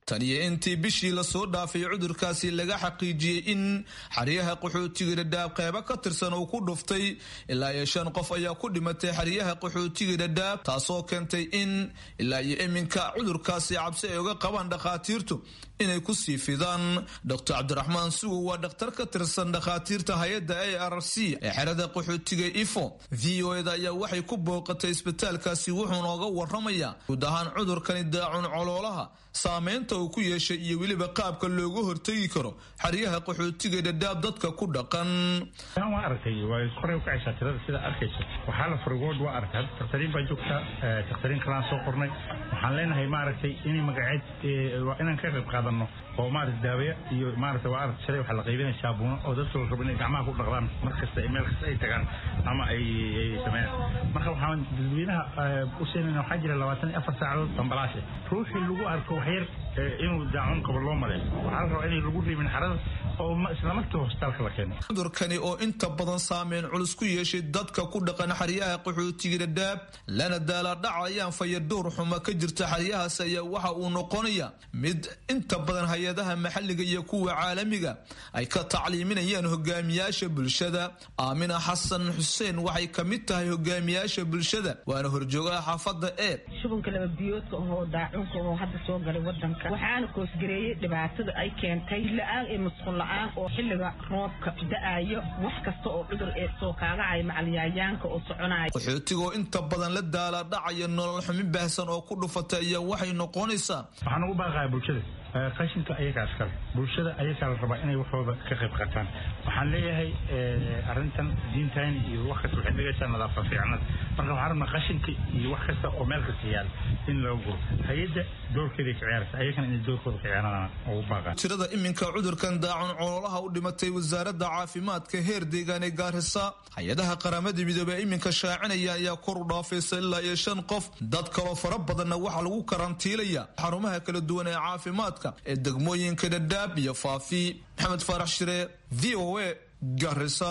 tan iyo intii bishii lasoo dhaafay cudurkaasi laga xaqiijiyey in xeryaha qaxootiga dhadhaab qeybo ka tirsan uu ku dhuftay ilaa iyo shan qof ayaa ku dhimatay xeryaha qaxootiga dhadhaab taasoo keentay in ilaa iyo iminka cudurkaasi cabsi ay uga qabaan dhakhaatiirtu inay ku sii fidaan dr cabdiraxmaan sugow waa dhakhtar ka tirsan dhakhaatiirta hay-adda a r c ee xerada qaxootiga ifo v o eda ayaa waxay ku booqatay isbitaalkaasi wuxuu nooga waramayaa guud ahaan cudurkani daacun coloolaha saameynta uu ku yeeshay iyo weliba qaabka looga hortegi karo xeryaha qaxootiga dhadhaab dadka ku dhaqan waa aragtay waa koray u kacaysaa tirada sida arkayso waxaa la furigood waa aragtay hadda dakhtariin baa joogta dakhtariin kalaan soo qornay waxaan leenahay maaragtay inay magaceed waa inaan ka qayb qaadano oo maaragtay daawaya iyo maaragtay waa aragtay shalay waxaa la qaybinaya saabuuno oo dadka la rabo inay gacmaha ku dhaqdaan mar kasta meel kasta ay tagaan ama ay sameeyaan marka waxaan dadweynaha u siinayna waxaa jira labaatan iyo afar saacadood bambalaashe ruuxii lagu arko waxyar inuu daacun qabo loo maleeyo waxaa la rabaa inay lagu riibin xarada oo islamarkii hosbitaalka la keeno cudurkani oo inta badan saameyn culus ku yeeshay dadka ku dhaqan xeryaha qaxootiga dhadhaab lana daalaadhacayaan fayadhowr xuma ka jirta xeryahaas ayaa waxa uu noqonaya mid inta badan hay-adaha maxalliga iyo kuwa caalamiga ay ka tacliiminayaan hogaamiyaasha bulshada aamina xasan xuseen waxay ka mid tahay hogaamiyaasha bulshada waana horjoogaha xaafadda eeb shubanka laba biyoodka oo daacunka oo hadda soo galay wadanka waxaana koosgareeyey dhibaatada ay keentay la-aan iyo musqul la-aan oo xilliga roobka da-ayo wax kasta oo cudur ee soo kaagacaya macalyayaanka oo soconaya qaxootigoo inta badan la daalaadhacaya nolol xumi baahsan oo ku dhufatay ayaa waxay noqonaysaa waxaan ugu baaqaya bulshada qashinka ayagaa iskale bulshada ayagaa la rabaa inay waxooda ka qayb qaataan waxaan leeyahay arrintan diintan iyo wax kasta waxay dhigaysaa nadaafa fiicnada marka waxaan rabnaa qashinka iyo wax kasta oo meel kasta yaala in laga guro hay-adda doorkeeday ka ciyaaraysa ayagana inay doorkooda ka ciyaaraan ugu baaqaan tirada iminka cudurkan daacun coloolaha u dhimatay wasaaradda caafimaadka heer deegaan ee gaarisa hay-adaha qaramada midoobey iminka shaacinaya ayaa kor u dhaafaysa ilaa iyo shan qof dad kaloo fara badanna waxaa lagu karantiilaya xarumaha kala duwan ee caafimaadka ee degmooyinka dhadhaab iyo faafi maxamed faarax shire v o a garisa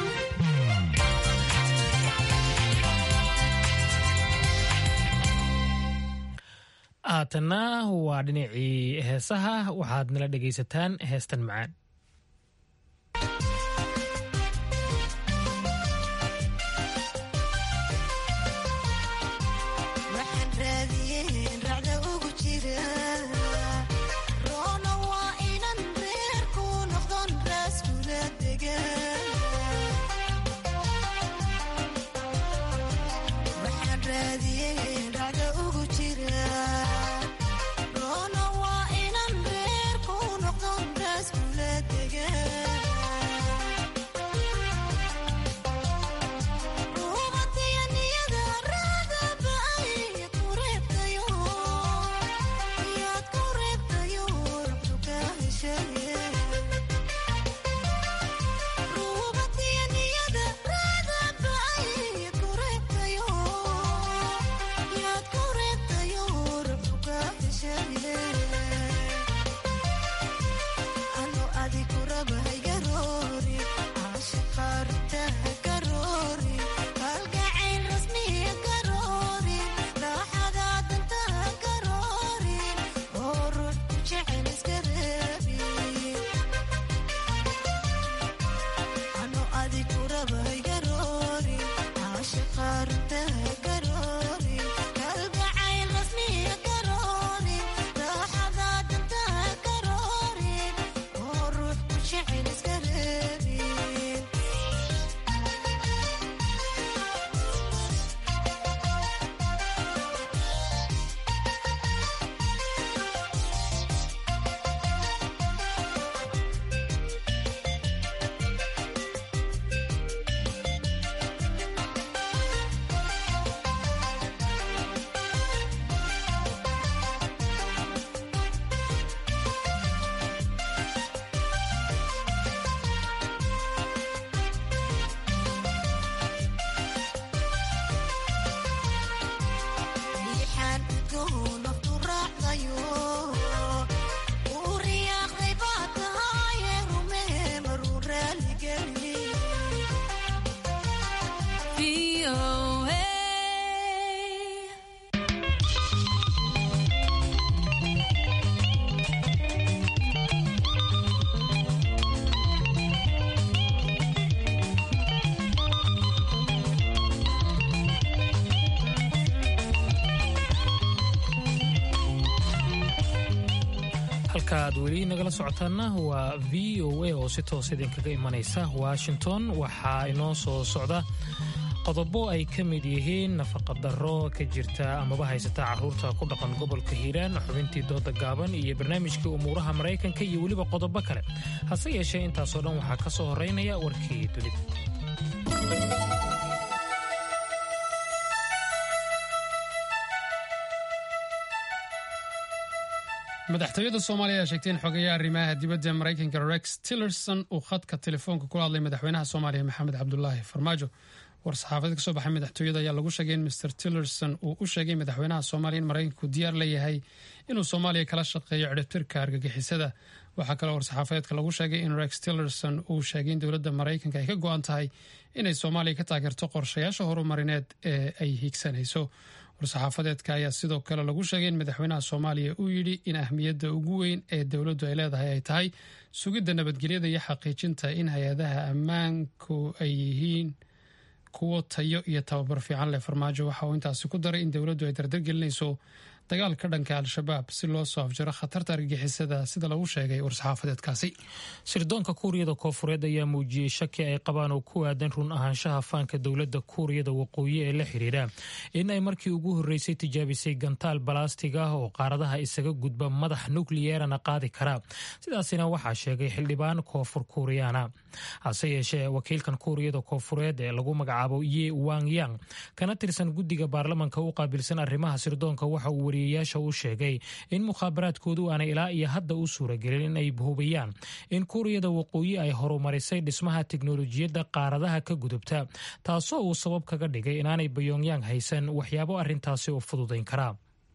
haatanna waa dhinacii heesaha waxaad nala dhegaysataan heestan macaan halka aad weli nagala socotaana waa v o a oo si toos idinkaga imanaysa washington waxaa inoo soo socda qodobo ay ka mid yihiin nafaqadaro ka jirta amaba haysata caruurta ku dhaqan gobolka hiiraan xubintii dooda gaaban iyo barnaamijkii umuuraha maraykanka iyo weliba qodobo kale hase yeeshee intaasoo dhan waxaa ka soo horeynaya warkii dunida madaxtooyada soomaaliya ayaa sheegtay in xogeeya arrimaha dibadda maraykanka rex tillerson uu khadka telefoonka kula hadlay madaxweynaha soomaaliya maxamed cabdulaahi farmaajo war-saxaafadeed kasoo baxay madaxtooyada ayaa lagu sheegay in mr tillerson uu u sheegay madaxweynaha soomaaliya in maraykanku diyaar la yahay inuu soomaaliya kala shaqeeyo cidhibtirka argagixisada waxaa kaloo war-saxaafadeedka lagu sheegay in rex tillerson uu sheegay in dowladda maraykanka ay ka go-an tahay inay soomaaliya ka taageerto qorshayaasha horumarineed ee ay hiigsanayso war-saxaafadeedka ayaa sidoo kale lagu sheegay in madaxweynaha soomaaliya uu yidhi in ahmiyadda ugu weyn ee dowladdu ay leedahay ay tahay sugidda nabadgelyada iyo xaqiijinta in hay-adaha ammaanku ay yihiin kuwo tayo iyo tababar fiican leh farmaajo waxa uu intaasi ku daray in dowladdu ay dardargelinayso dagaalka dhanka al-shabaab si loo soo afjaro khatarta argagixisada sida lagu sheegay war-saxaafadeedkaasi sirdoonka kuuriyada koofureed ayaa muujiyey shaki ay qabaan oo ku aadan run ahaanshaha faanka dowladda kuuriyada waqooyi ee la xidhiidha in ay markii ugu horreysay tijaabisay gantaal balastig ah oo qaaradaha isaga gudba madax nukliyeerana qaadi kara sidaasina waxaa sheegay xildhibaan koonfur kuuriyana hase yeeshee wakiilkan kuuriyada koofureed ee lagu magacaabo ye wang yang kana tirsan guddiga baarlamanka u qaabilsan arrimaha sirdoonka waxa uu wariyayaasha u sheegay in mukhaabaraadkoodu aanay ilaa iyo hadda u suuragelin in ay hubiyaan in kuuriyada waqooyi ay horumarisay dhismaha tiknolojiyadda qaaradaha ka gudubta taasoo uu sabab kaga dhigay inaanay bayongyang haysan waxyaabo arrintaasi u fududayn karaa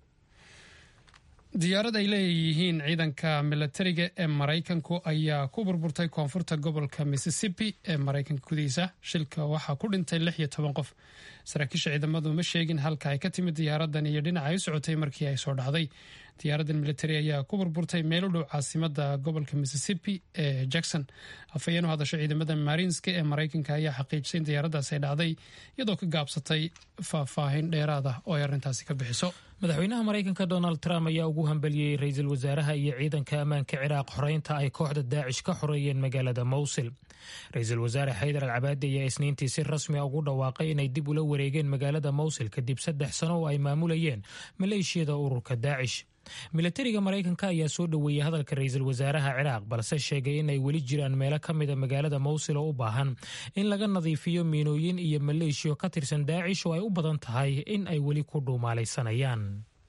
diyaarad ay leeyihiin ciidanka milatariga ee maraykanku ayaa ku burburtay koonfurta gobolka mississippi ee maraykanka gudihiisa shilka waxaa ku dhintay lix iyo toban qof saraakiisha ciidamadu ma sheegin halka ay ka timid diyaaradan iyo dhinaca ay u socotay markii ay soo dhacday diyaaradan militari ayaa ku burburtay meel u dhow caasimada gobolka mississippi ee jackson afhayeen u hadasho ciidamada marinska ee maraykanka ayaa xaqiijisay in diyaaradaas ay dhacday iyadoo ka gaabsatay faahfaahin dheeraad ah oo ay arrintaasi ka bixiso madaxweynaha maraykanka donald trump ayaa ugu hambeliyey ra-iisul wasaaraha iyo ciidanka ammaanka ciraaq xoreynta ay kooxda daacish ka xoreeyeen magaalada mowsil ra-iisul wasaare xaydar al cabaadi ayaa isniintii si rasmia ugu dhawaaqay inay dib ula wareegeen magaalada mowsil kadib saddex sano oo ay maamulayeen maleeshiyada ururka daacish milatariga maraykanka ayaa soo dhoweeyey hadalka ra-iisul wasaaraha ciraaq balse sheegay inay weli jiraan meelo ka mida magaalada mowsil oo u baahan in laga nadiifiyo miinooyin iyo maleeshiyo ka tirsan daacish oo ay u badan tahay in ay weli ku dhuumaalaysanayaan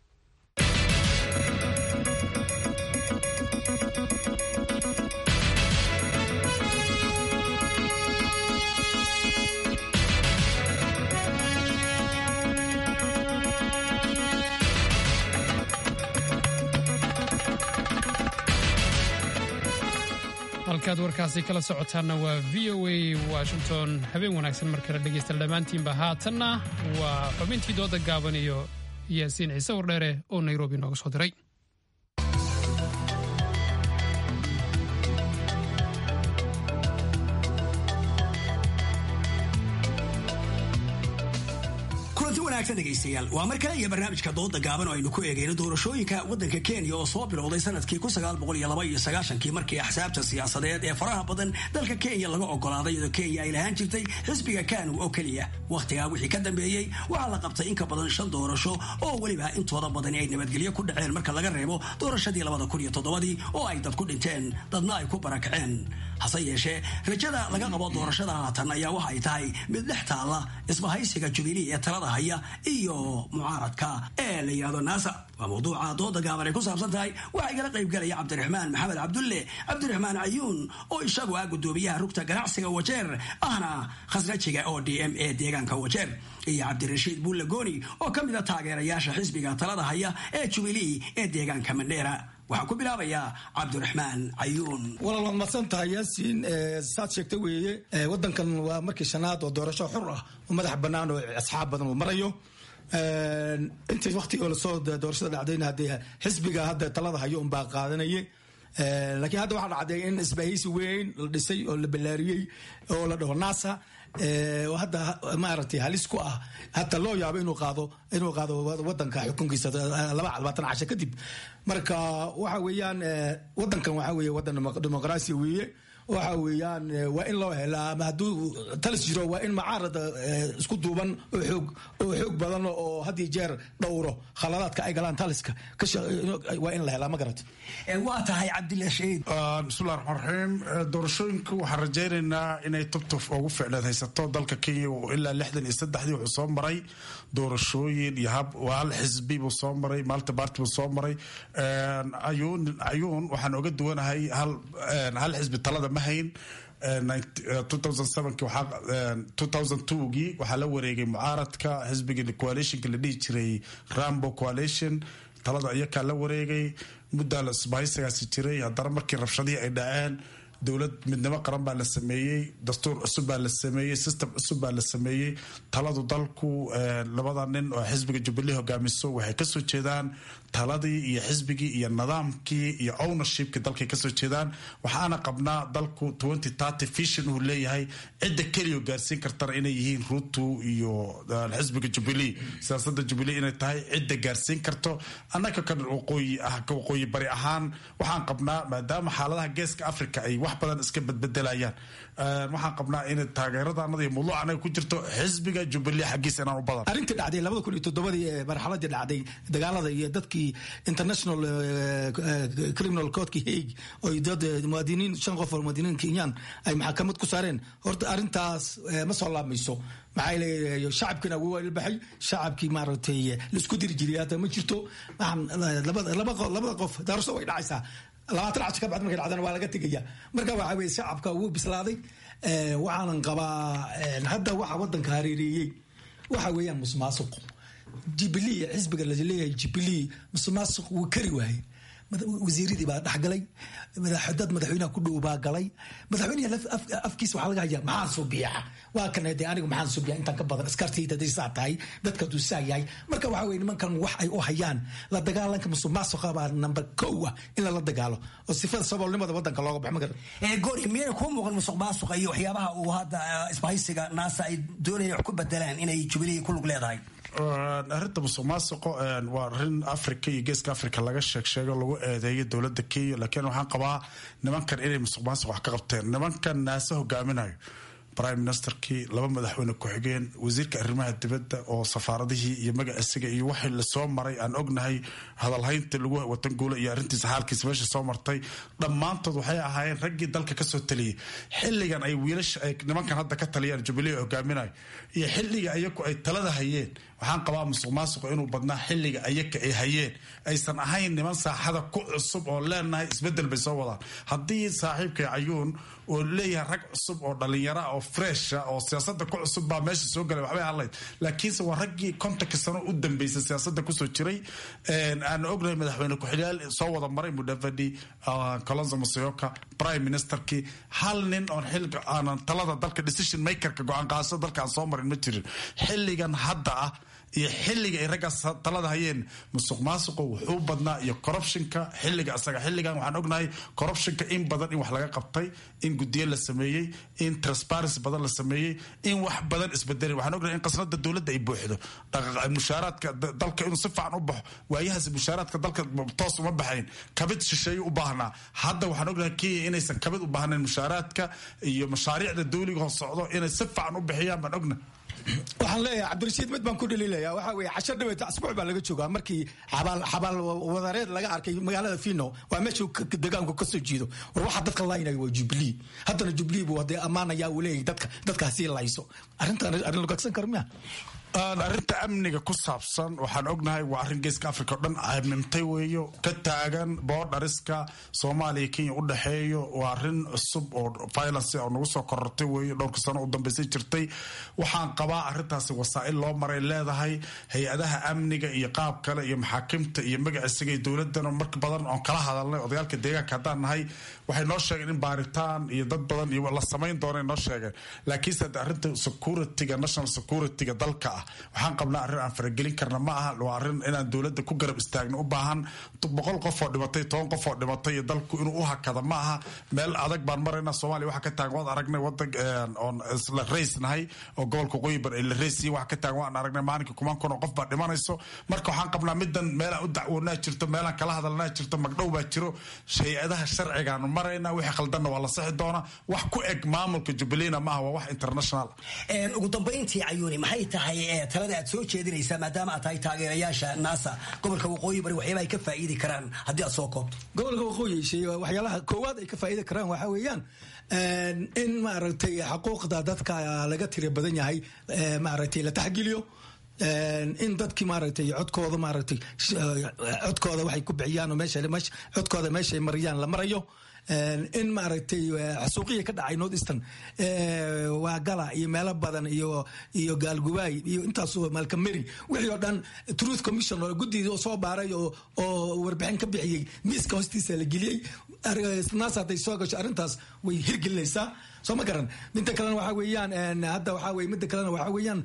halkaad warkaasi kala socotaanna waa v o a washington habeen wanaagsan mar kale dhegaysta dhammaantiinba haatanna waa xubintii dooda gaaban iyo yaasiin ciise wardheere oo nairobi nooga soo diray dhegeystayaal waa mar kale iyo barnaamijka dooda gaaban oo aynu ku eegayno doorashooyinka waddanka kenya oo soo bilowday sanadkii kii markii axsaabta siyaasadeed ee faraha badan dalka kenya laga ogolaaday iyadoo kenya ay lahaan jirtay xisbiga kanu oo keliya wakhtigaa wixii ka dambeeyey waxaa la qabtay in ka badan shan doorasho oo weliba intooda badani ay nabadgelyo ku dhaceen marka laga reebo doorashadii dii oo ay dad ku dhinteen dadna ay ku barakaceen hase yeeshee rajada laga qabo doorashada haatan ayaa waxa ay tahay mid dhex taalla isbahaysiga jubilee ee talada haya iyo mucaaradka ee la yidhahdo naasa waa mawduuca dooda gaaban ay ku saabsan tahay waxaa igala qaybgelaya cabdiraxmaan maxamed cabdulle cabdiraxmaan cayuun oo isagu ah gudoomiyaha rugta ganacsiga wajeer ahna khasrajiga oo d m e deegaanka wajeer iyo cabdirashiid buulle gooni oo ka mida taageerayaasha xisbiga talada haya ee jubilee ee deegaanka mandheera waxaan ku bilaabayaa cabdiraxmaan cayuun walaal waad madsan tahay yaasiin saad sheegta weeye wadankan waa markii shanaad oo doorasho xur ah oo madax bannaan oo asxaab badan uu marayo intii waktiga lasoo doorashada dhacdayna haddee xisbiga hadda talada hayo unbaa qaadanaya laakiin hadda waxaa dhacday in isbahaysi weyn la dhisay oo la ballaariyey oo la dhaho nasa hadda maaragtay halis ku ah hata loo yaabo inuu qaado inuu qaado wadanka xukunkiisa laba labaatan casho kadib marka waxa weeyaan wadankan waxa weeye wadan dimuqraasi weeye waxa weeyaan waa in loo helaa ama hadduu talis jiro waa in macaarada isku duuban oo xoog oo xoog badan oo had iyo jeer dhowro khaladaadka ay galaan taliska waa in la helaa ma garata waa tahay cabdilla shahiid bismillahi raxmaan raxiim doorashooyinka waxaan rajaynaynaa inay tubtuf ugu ficleed haysato dalka kenya ilaa lixdan iyo saddexdii wuxuu soo maray doorashooyin iyo hab hal xisbi buu soo maray malta party buu soo maray ayuun ayuun waxaan oga duwanahay hal hal xisbi talada ma hayn gii waxaa la wareegay mucaaradka xisbiga coalitionka la dhihi jiray rambo coalition talada iyakaa la wareegay muddaa la isbahaysigaasi jiray haddana markii rabshadihii ay dhaceen dowlad midnimo qaran baa la sameeyey dastuur cusub baa la sameeyey system cusub baa la sameeyey taladu dalku labada nin oo xisbiga jubilee hogaamiso waxay kasoo jeedaan taladii iyo xisbigii iyo nidaamkii iyo ownershipkii dalkay kasoo jeedaan waxaana qabnaa dalku vision uu leeyahay cidda keliya gaarsiin kartana inay yihiin ruto iyo xisbiga jubilee siyaasada jubilee inay tahay cidda gaarsiin karto annaga kan waqooyi ah waqooyi bari ahaan waxaan qabnaa maadaama xaaladaha geeska africa ay wax badan iska bedbedelayaan waxaan qabnaa in taageeradanada iyo mudluuc anaga ku jirto xisbiga jubilee xaggiisa inaan u badan arrintii dhacday labada kun iyo toddobadii ee marxaladii dhacday dagaalada iyo dadkii international criminal courtkii hague oo dad muwaadiniin shan qof oo muwaadiniin kenyaan ay maxkamad ku saareen horta arrintaas ma soo laamayso maxaa leeyahay shacabkina wuu ilbaxay shacabkii maaragtay laisku diri jiray hadda ma jirto labada qof daarasho way dhacaysaa labaatan casho ka bacd markay dhacdana waa laga tegaya marka waxa weye shacabka wuu bislaaday waxaanan qabaa hadda waxa wadanka hareereeyey waxa weeyaan musuqmaasuq jubilee xisbiga laleeyahay jubilee musuqmaasuq wuu kari waayey wasiiradii baa dhexgalay dad madaxweynaha ku dhow baa galay madaxweynaha afkiisa waxaa laga hayaa maxaan subiya waa kan de anigu maxaan subiya intaan ka badan askartayda haday saa tahay dadka hadduu saa yahay marka waxa weye nimankan wax ay u hayaan la dagaalanka musuqmaasuqa baa number kow ah in lala dagaalo oo sifada saboolnimada wadanka looga baxo ma garan gori miyayna kuu muuqan musuqmaasuqa iyo waxyaabaha uu hadda isbahaysiga naasa ay doonayaan wax ku bedelaan inay jubilee ku lug leedahay arrinta musuq maasuqo waa arrin africa iyo geeska africa laga sheeg sheego lagu eedeeyo dowladda kenya laakiin waxaan qabaa nimankan inay musuq maasuq wax ka qabteen nimankan naase hogaaminayo prime ministerkii laba madaxweyne ku-xigeen wasiirka arrimaha dibadda oo safaaradihii iyo magaciisiga iyo waxii lasoo maray aan ognahay hadalhaynta lagu watan guula iyo arrintiisa xaalkiisa meesha soo martay dhammaantood waxay ahaayeen raggii dalka kasoo taliyey xilligan ay wiilasha ay nimankan hadda ka taliyaan jubilee hogaaminayo iyo xilliga ayaku ay talada hayeen waxaan qabaa musuq maasuqu inuu badnaa xilliga ayaka ay hayeen aysan ahayn niman saaxada ku cusub oo leenahay isbedel bay soo wadaan haddii saaxiibkay cayuun oo leeyahay rag cusub oo dhalinyara oo fresha oo siyaasada ku cusub baa meesha soo galay waxbay hadlayd laakiinse waa raggii kontonka sano u dambeysay siyaasada kusoo jiray aan ognahay madaxweyne ku-xigyaal soo wada maray mudavadi colonzo masayoka prime ministerkii hal nin oon xilga aanan talada dalka decision makerka go-aan qaadashada dalka aan soo marin ma jirin xilligan hadda ah iyo xilliga ay raggaas talada hayeen musuq maasuqu wuxuu badnaa iyo corruptionka xilliga isaga xilligan waxaan ognahay corruptionka in badan in wax laga qabtay in gudiyo la sameeyey in transparency badan la sameeyey in wax badan isbedelay waxaan ognahay in qasnada dowladda ay buuxdo mushaaraadka dalka inuu si fiican u baxo waayahaas mushaaraadka dalka toos uma baxayn kabid shisheeyo u baahnaa hadda waxaan ognahay kenya inaysan kabid u baahnayn mushaaraadka iyo mashaariicda dowliga hoos socdo inay si fiican u bixiyaan baan ognahay waxaan leeyahay cabdirashiid mid baan ku dhaliilaya waxa weye cashar dhaweeta asbuuc baa laga joogaa markii xabaal xabaal wadareed laga arkay magaalada fino waa meesha degaanku kasoo jeedo war waxaa dadka laynaya waa jubilee haddana jubilee buu hadee ammaanaya uu leeyahay dadka dadkaasii layso arrintan arrin lagagsan karo miya arrinta amniga ku saabsan waxaan ognahay waa arrin geeska africa oo dhan amimtay weeyo ka taagan boodhariska soomaaliya kenya u dhexeeyo waa arrin cusub oo violence oo nagu soo korortay weeyo dhowrka sano u dambeysay jirtay waxaan qabaa arrintaasi wasaa'il loo maray leedahay hay-adaha amniga iyo qaab kale iyo maxaakimta iyo magaciisiga iyo dowladana marka badan oon kala hadalnay odagaalka deegaanka haddaan nahay waxay noo sheegeen in baaritaan iyo dad badan iyo la samayn doona noo sheegeen laakiinse arrinta securityga national securityga dalka ah ah waxaan qabnaa arrin aan faragelin karna ma aha waa arrin inaan dowladda ku garab istaagno u baahan boqol qof oo dhimatay toban qof oo dhimatay iyo dalku inuu u hakada ma aha meel adag baan maraynaa soomaaliya waxa ka taagan waad aragnay wadan oon isla rays nahay oo gobolka waqooyi bar ay la raysiyin waxa ka taagan waan aragnay maalinka kumaan kun oo qof baa dhimanayso marka waxaan qabnaa midan meelaan u dacwoonaa jirto meelaan kala hadalnaa jirto magdhow baa jiro hay-adaha sharcigaanu maraynaa wixii khaldanna waa la sixi doonaa wax ku eg maamulka jubbaland ma aha waa wax international ugu dambayntii cayuuni maxay tahay talada aad soo jeedinaysaa maadaama aad tahay taageerayaasha naasa gobolka waqooyi bari waxyaaba ay ka faa'iidi karaan haddii aad soo koobto gobolka waqooyi waxyaalaha koowaad ay ka faa'iidi karaan waxaa weeyaan in maaragtay xuquuqda dadka laga tira badan yahay maaragtay la taxgeliyo in dadkii maaragtay codkooda maaragtay codkooda waxay ku bixiyaan oo meesha codkooda meeshay mariyaan la marayo in maaragtay xasuuqiya ka dhacay north eastern waa gala iyo meelo badan iyo iyo gaalgubaay iyo intaas malkameri wixii oo dhan truth commission oo guddidii oo soo baaray oo oo warbixin ka bixiyey miiska hoostiisa la geliyey naas hadday soo gasho arrintaas way hirgelinaysaa soo ma garan midda kalena waxaa weeyaan hadda waxaa weye midda kalena waxaa weeyaan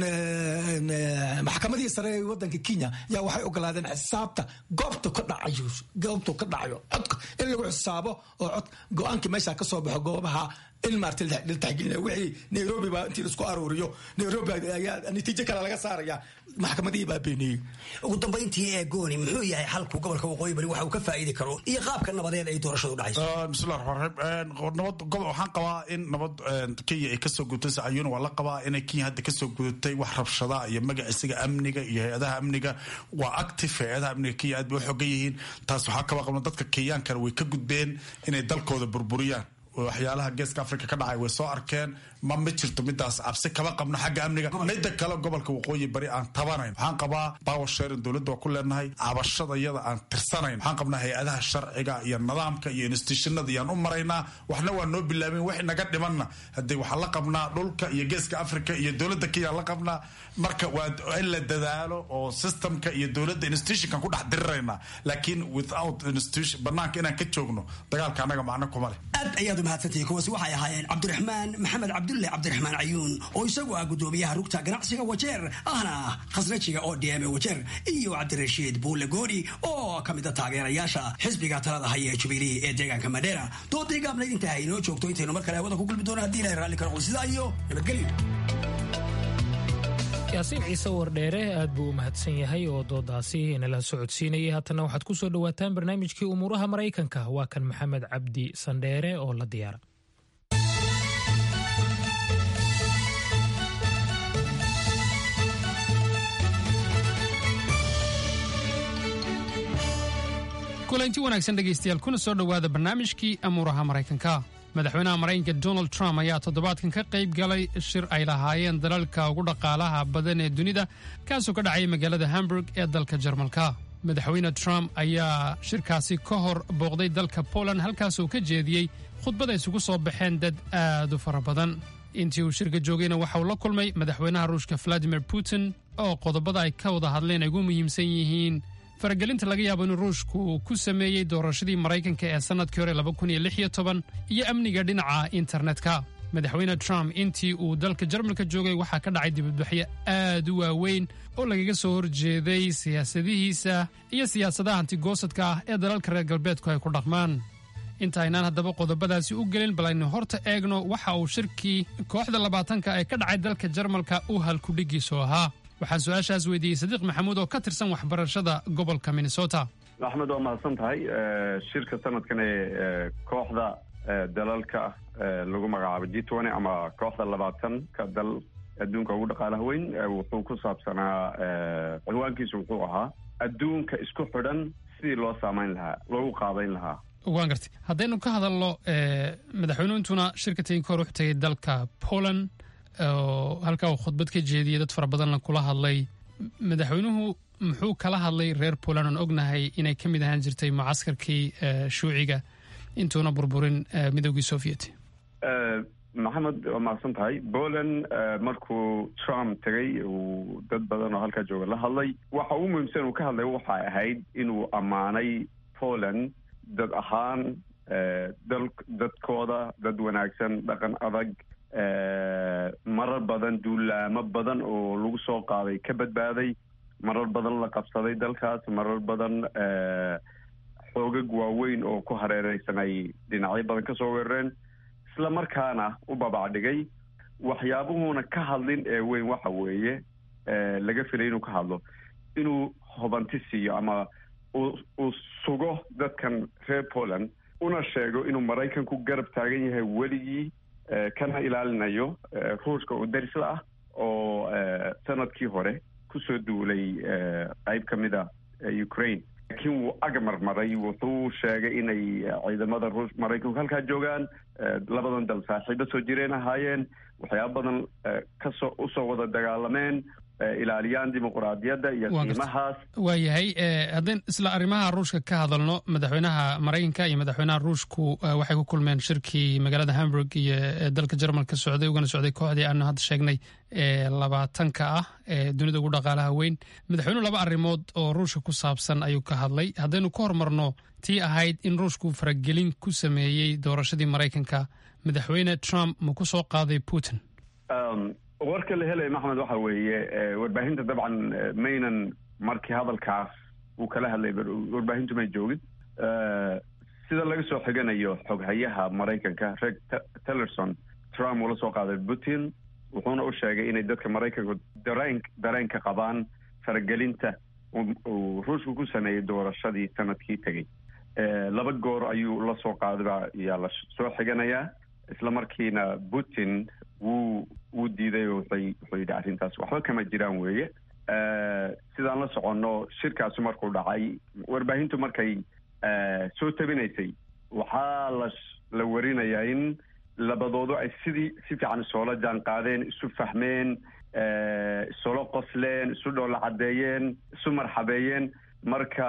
maxkamadii sare ee wadanka kenya yaa waxay ogolaadeen xisaabta goobta ka dhacayo goobta ka dhacayo codka in lagu xisaabo oo cod go-aankii meesha ka soo baxo goobaha in maarta la taxgelinaya wixii nairobi baa intii laisku aruuriyo nairobi ayaa natiijo kale laga saaraya maxkamadihii baa beeniyey ugu dambayntii ee gooni muxuu yahay xalku gobolka waqooyi bari waxa uu ka faa'iidi karo iyo qaabka nabadeed ay doorashadu dhacayso bismillahi raxmaan raxiim nabad gobol waxaan qabaa in nabad kenya ay kasoo gudutay sacayuuna waa la qabaa inay kenya hadda kasoo gudutay wax rabshada iyo magaciisiga amniga iyo hay-adaha amniga waa active hay-adaha amniga kenya aad bay u xogan yihiin taas waxaa kaba qabna dadka kenyaankana way ka gudbeen inay dalkooda burburiyaan waxyaalaha geeska africa ka dhacay way soo arkeen ma ma jirto midaas cabsi kama qabno xagga amniga midda kale gobolka waqooyi bari aan tabanayn waxaan qabaa power sharing dowladda waa ku leenahay cabashada iyada aan tirsanayn waxaan qabnaa hay-adaha sharciga iyo nidaamka iyo institutionada iyaan u maraynaa waxna waa noo bilaabeen wixii naga dhimanna haddee waxaan la qabnaa dhulka iyo geeska africa iyo dowladda kenya la qabnaa marka waa in la dadaalo oo systemka iyo dowladda institutionkan ku dhex diriraynaa laakiin without institution banaanka inaan ka joogno dagaalka annaga macno kuma leh aad ayaad umahadsantihiin kuwaasi waxay ahaayeen cabdiraxmaan maxamed cabdulle cabdiraxmaan cayuun oo isagu ah gudoomiyaha rugta ganacsiga wajeer ahna khasnajiga oo dm wajeer iyo cabdirashiid buulle gooni oo ka mida taageerayaasha xisbiga talada haya ee jubilee ee deegaanka madheera doodii gaabnayd intaa inoo joogto intaynu mar kale hawada ku gulbi doono haddii ilahay raalli ka noqdo sidaa iyo nabadgelyo yaasiin ciise wardheere aad buu u mahadsan yahay oo doodaasi inala socodsiinayay haatana waxaad ku soo dhowaataan barnaamijkii umuuraha maraykanka waa kan maxamed cabdi sandheere oo la diyaara kulanti wanaagsan dhegaystayaal kuna soo dhowaada barnaamijkii amuuraha maraykanka madaxweynaha maraykanka donald trump ayaa toddobaadkan ka qayb galay shir ay lahaayeen dalalka ugu dhaqaalaha badan ee dunida kaasoo ka dhacaya magaalada hamburg ee dalka jarmalka madaxweyne trump ayaa shirkaasi ka hor booqday dalka poland halkaasoo ka jeediyey khudbad ay isugu soo baxeen dad aad u fara badan intii uu shirka joogayna waxa uu la kulmay madaxweynaha ruushka valadimir putin oo qodobada ay ka wada hadleen ay ugu muhiimsan yihiin faragelinta laga yaabo in ruushku uu ku sameeyey doorashadii maraykanka ee sannadkii hore iyo amniga dhinaca internetka madaxweyne trump intii uu dalka jarmalka joogay waxaa ka dhacay dibadbaxyo aad u waaweyn oo lagaga soo horjeeday siyaasadihiisa iyo siyaasadaha hantigoosadka ah ee dalalka reer galbeedku ay ku dhaqmaan inta aynaan haddaba qodobadaasi u gelin bal aynu horta eegno waxa uu shirkii kooxda labaatanka ee ka dhacay dalka jarmalka u halkudhigiisu ahaa waxaan su-aashaas weydiiyey sadiiq maxamuud oo ka tirsan waxbarashada gobolka minnesota axmed waa mahadsan tahay shirka sanadkan ee kooxda dalalka lagu magacaabo g twenty ama kooxda labaatanka dal adduunka ugu dhaqaalaha weyn wuxuu ku saabsanaa ciwaankiisu wuxuu ahaa adduunka isku xidhan sidii loo saamayn lahaa loogu qaabayn lahaa waan gartay haddaynu ka hadalno madaxweynuintuna shirka tegin ka hor wuxuu tegay dalka poland oo halkaa uu khudbad ka jeediyey dad fara badanna kula hadlay madaxweynuhu muxuu kala hadlay reer poland oon ognahay inay ka mid ahaan jirtay mucaskarkii shuuciga intuuna burburin midoogii soviet maxamed waa mahadsan tahay poland markuu trump tegay uu dad badan oo halkaa jooga la hadlay waxa ugu muhiimsan uu ka hadlay waxay ahayd inuu ammaanay poland dad ahaan dal dadkooda dad wanaagsan dhaqan adag marar badan duulaamo badan oo lagu soo qaaday ka badbaaday marar badan la qabsaday dalkaas marar badan xoogag waaweyn oo ku hareereysan ay dhinacyo badan ka soo weerareen isla markaana u babacdhigay waxyaabuhuuna ka hadlin ee weyn waxa weeye laga filay inuu ka hadlo inuu hubanti siiyo ama uu sugo dadkan reer poland una sheego inuu maraykanku garab taagan yahay weligii kana ilaalinayo ruushka oo darisla ah oo sanadkii hore kusoo duulay qayb ka mid a ukraine laakiin wuu agmarmaray wuxuu sheegay inay ciidamada ruush maraykanku halkaa joogaan labadan dal saaxiibo soo jireen ahaayeen waxyaaba badan kasoo usoo wada dagaalameen ilaaliyaan dimuquraadiyadda iyo qiimahaas waayahay haddaan isla arrimaha ruushka ka hadalno madaxweynaha maraykanka iyo madaxweynaha ruushku waxay ku kulmeen shirkii magaalada hamburg iyo dalka jarmalka socday ugana socday kooxdii aanu hadda sheegnay ee labaatanka ah ee dunida ugu dhaqaalaha weyn madaxweynuhu laba arrimood oo ruushka ku saabsan ayuu ka hadlay haddaynu ka hormarno tii ahayd in ruushku faragelin ku sameeyey doorashadii maraykanka madaxweyne trump ma ku soo qaaday putin warka la helaya maxmed waxa weeye warbaahinta dabcan maynan markii hadalkaas uu kala hadlay warbaahintu may joogin sida laga soo xiganayo xoghayaha maraykanka reg tillerson trump uu la soo qaaday putin wuxuuna u sheegay inay dadka maraykanku dareen dareenka qabaan faragelinta uu ruushku ku sameeyey doorashadii sanadkii tegey laba goor ayuu la soo qaadaba yaa la soo xiganayaa isla markiina putin wuu wuu diiday oo wuxay wuxuu yidhi arrintaas waxba kama jiraan weeye sidaan la soconno shirkaasu markuu dhacay warbaahintu markay soo tabinaysay waxaa la la warinayaa in labadoodu ay sidii si fiican isoola jaan qaadeen isu fahmeen isula qosleen isu dhoola caddeeyeen isu marxabeeyeen marka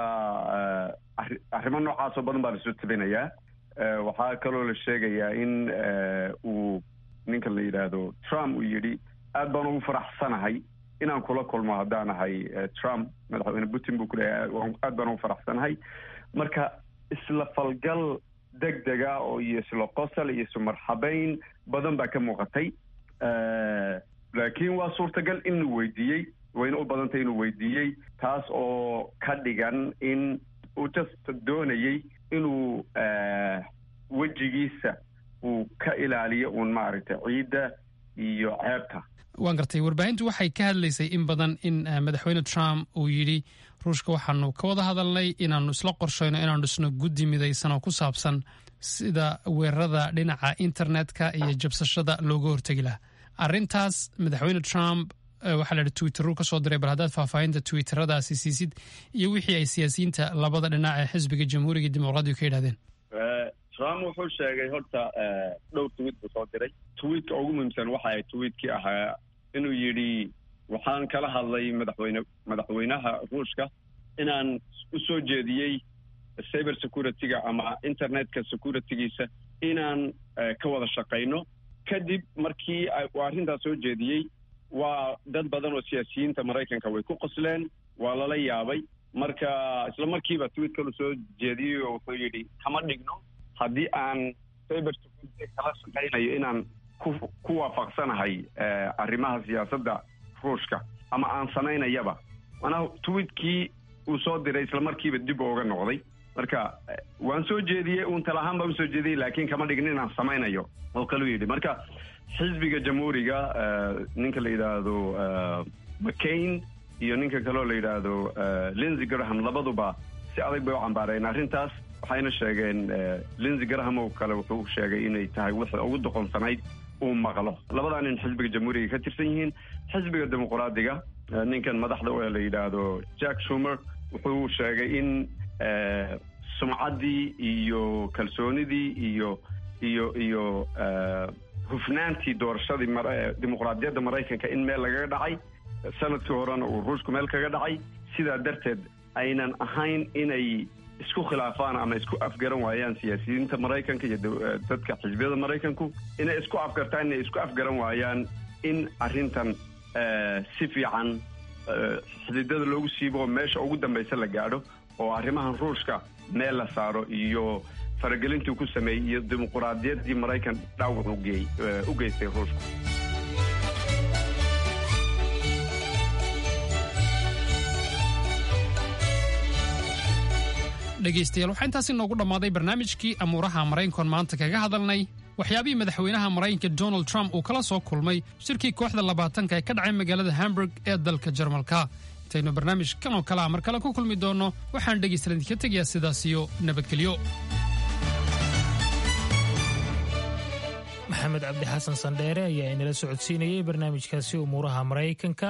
arrimo noocaasoo badan baa lasoo tabinayaa waxaa kaloo la sheegayaa in uu ninka la yidhaahdo trump uu yidhi aad baan ugu faraxsanahay inaan kula kulmo haddaan ahay trump madaxweyne putin buu ku leeyahay aad baan ugu faraxsanahay marka isla falgal deg dega oo iyo isla qosol iyo isu marxabeyn badan baa ka muuqatay laakiin waa suurtagal inuu weydiiyey wayna u badantay inuu weydiiyey taas oo ka dhigan in uu just doonayey inuu wejigiisa uu ka ilaaliyo uun maaragtay ciidda iyo ceebta waan gartay warbaahintu waxay ka hadlaysay in badan in madaxweyne trump uu yidhi ruushka waxaanu ka wada hadalnay inaanu isla qorshayno inaanu dhisno guddi midaysan oo ku saabsan sida weerarada dhinaca internetka iyo jabsashada looga hortegi laha arrintaas madaxweyne trump waxaa la yidhi twitteruu ka soo diray bal haddaad faahfaahinta twitteradaasi siisid iyo wixii ay siyaasiyiinta labada dhinac ee xisbiga jamhuuriga dimuqraadiga ka yidhahdeen trump wuxuu sheegay horta dhowr tweet buu soo diray tweetka ugu muhiimsan waxa ay tweetkii ahaa inuu yidhi waxaan kala hadlay madaxweyne madaxweynaha ruushka inaan u soo jeediyey cyber security-ga ama internetka security-giisa inaan ka wada shaqayno kadib markii uu arrintaas soo jeediyey waa dad badan oo siyaasiyiinta maraykanka way ku qosleen waa lala yaabay marka isla markiiba tweet kalu soo jeediyey oo wuxuu yidhi kama dhigno haddii aan cyber security kala shaqaynayo inaan ku ku waafaqsanahay arrimaha siyaasadda ruushka ama aan samaynayaba manaa tweetkii uu soo diray isla markiiba dib ooga noqday marka waan soo jeediyey uun tala ahaan baan usoo jeediyey laakiin kama dhigin inaan samaynayo oo kaluu yidhi marka xisbiga jamhuuriga ninka la yidhaahdo mccain iyo ninka kaleo la yidhaahdo lindsey graham labaduba si adag bay u cambaareen arrintaas waxayna sheegeen lindsey graham oo kale wuxuu sheegay inay tahay wixii ugu doqonsanayd uu maqlo labadaa nin xisbiga jamhuuriga ka tirsan yihiin xisbiga dimuqraadiga ninkan madaxda oo la yidhaahdo jack shumer wuxuu sheegay in sumcaddii iyo kalsoonidii iyo iyo iyo hufnaantii doorashadii dimuqraadiyadda maraykanka in meel lagaga dhacay sanadkii horena uu ruushku meel kaga dhacay sidaa darteed aynan ahayn inay isku khilaafaan ama isku afgaran waayaan siyaasiyiinta maraykanka iyo dadka xisbiyada maraykanku inay isku afgartaan inay isku afgaran waayaan in arrintan si fiican xididada loogu siibo meesha ugu dambaysa la gaadho oo arrimahan ruushka meel la saaro iyo faragelintuu ku sameeyey iyo dimuquraadiyaddii maraykan dhaawac u geystay ruushku dhegaystayaal waxaa intaasi noogu dhammaaday barnaamijkii amuuraha maraykankoon maanta kaga hadalnay waxyaabihii madaxweynaha maraykanka donald trump uu kala soo kulmay shirkii kooxda labaatanka ee ka dhacay magaalada hamburg ee dalka jarmalka intaynu barnaamij kan oo kale a mar kale ku kulmi doonno waxaan dhegaystayaal idinka tegayaa sidaas iyo nabadgelyo maxamed cabdi xasan sandheere ayaa inala socodsiinayay barnaamijkaasi umuuraha maraykanka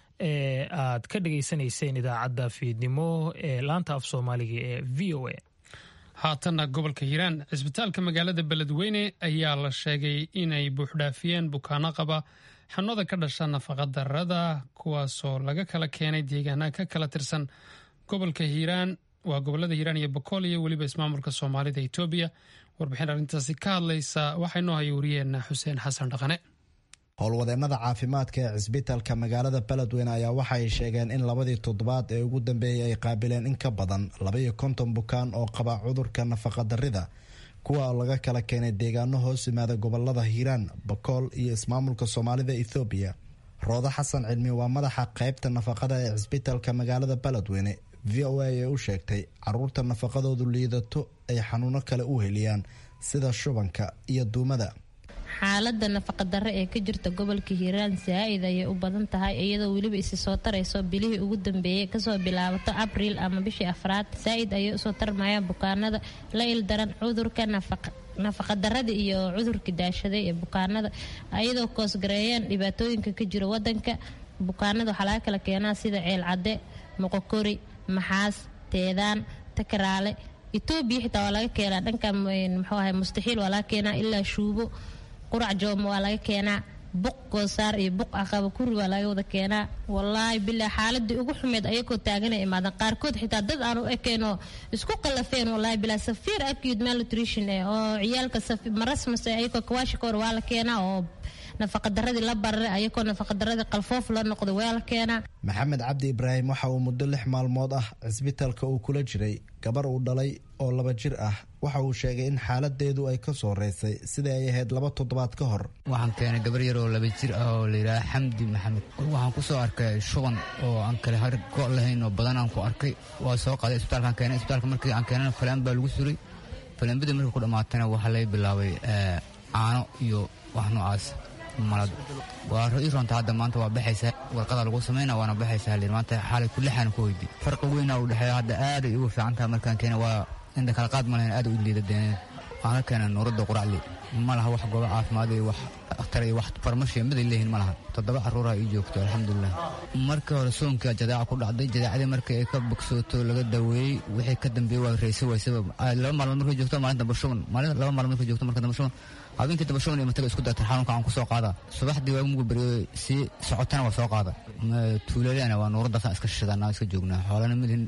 ee aad ka dhegaysanayseen idaacadda fiidnimo ee laanta af soomaaliga ee v o a haatanna gobolka hiiraan cisbitaalka magaalada beledweyne ayaa la sheegay inay buuxdhaafiyeen bukaano qaba xanuunada ka dhasha nafaqadarrada kuwaasoo laga kala keenay deegaana ka kala tirsan gobolka hiiraan waa gobolada hiiraan iyo bokool iyo weliba ismaamulka soomaalida etoobiya warbixin arrintaasi ka hadlaysa waxaa inoo haya wariyeenna xuseen xasan dhaqane howlwadeennada caafimaadka ee cisbitaalka magaalada beledweyne ayaa waxaay sheegeen in labadii toddobaad ee ugu dambeeyey ay qaabileen in ka badan labaiyo konton bukaan oo qaba cudurka nafaqadarrida kuwa laga kala keenay deegaano hoos yimaada gobolada hiiraan bakool iyo ismaamulka soomaalida ethoobiya roodo xasan cilmi waa madaxa qaybta nafaqada ee cisbitaalka magaalada beledweyne v o a ee u sheegtay caruurta nafaqadoodu liidato ay xanuuno kale u heliyaan sida shubanka iyo duumada xaalada nafaqadarre ee ka jirta gobolka hiiraan saa-id ayay u badan tahay iyadoo weliba isi soo tarayso bilihii ugu dambeeyey kasoo bilaabato abriil ama bishii afraad saa-id ayay usoo tarmayaan bukaanada la ildaran cudurka nafaqadarada iyo cudurka daashaday ee bukaanada ayadoo koosgareeyeen dhibaatooyinka ka jira wadanka bukaanada waxaa laga kala keenaa sida ceel cadde moqokori maxaas teedaan takaraale etoobiya xitaa waa laga keenaa dhanka muxuu ahay mustaxiil waa laga keenaa ilaa shuubo qurac jooma waa laga keenaa buq goosaar iyo buq aqaba kuri waa laga wada keenaa wallaahi bilaa xaaladii ugu xumeed ayagoo taagana imaadan qaarkood xitaa dad aan u ekeenoo isku qalafeen wallaahi bilaa safiir acute malnutrition eh oo ciyaalka marasmas ayagoo kawaashikoor waa la keenaa oo nafaqadaradii la bararay ayagoo nafaqadaradii qalfoof la noqday waa la keenaa maxamed cabdi ibraahim waxa uu muddo lix maalmood ah cisbitaalka uu kula jiray gabar uu dhalay oo laba jir ah waxa uu sheegay in xaaladeedu ay ka soo reysay sidai ay ahayd laba toddobaad ka hor waxaan keenay gabar yar oo laba jir ah oo layidhaaha xamdi maxamed waxaan ku soo arkay shuban oo aan kale har go' lahayn oo badan aan ku arkay waa soo qaaday isbitaalkaan keenay isbitaalka markii aan keenana falaan baa lagu suray falaanbadii markii ku dhammaatana waxaa laga bilaabay caano iyo wax noocaas malad waa ii roonta hadda maanta waa baxaysaa warqada lagu samayna waana baxaysaa halir maanta xaalay kulixaan ku weydi farqi weyna u dhexeeya hadda aaday ugu fiican tahay markaan keena waa inta kala qaad ma lahayn aad u liidadeen waxaan ka keenay nuuradda quracli ma laha wax goobo caafimaad iyo wax akhtar iyo wax farmashiya miday leeyihin ma laha toddoba carruuraha ii joogto alxamdulilah markii hore soonkaa jadaaca ku dhacday jadaacadii markii ay ka bogsooto laga daweeyey wixii ka dambeeyey waa raysa waysaba laba maalmood markay joogto maalin damba shuban maalin laba maalmood markay joogto marka damba shuban habeenkii damba shuban iyo mataga isku dartan xanuunka aan ku soo qaada subaxdii waa mugu beriyo sii socotana waa soo qaada tuulalena waa nuuraddaasaan iska shishadana iska joognaa xoolana midin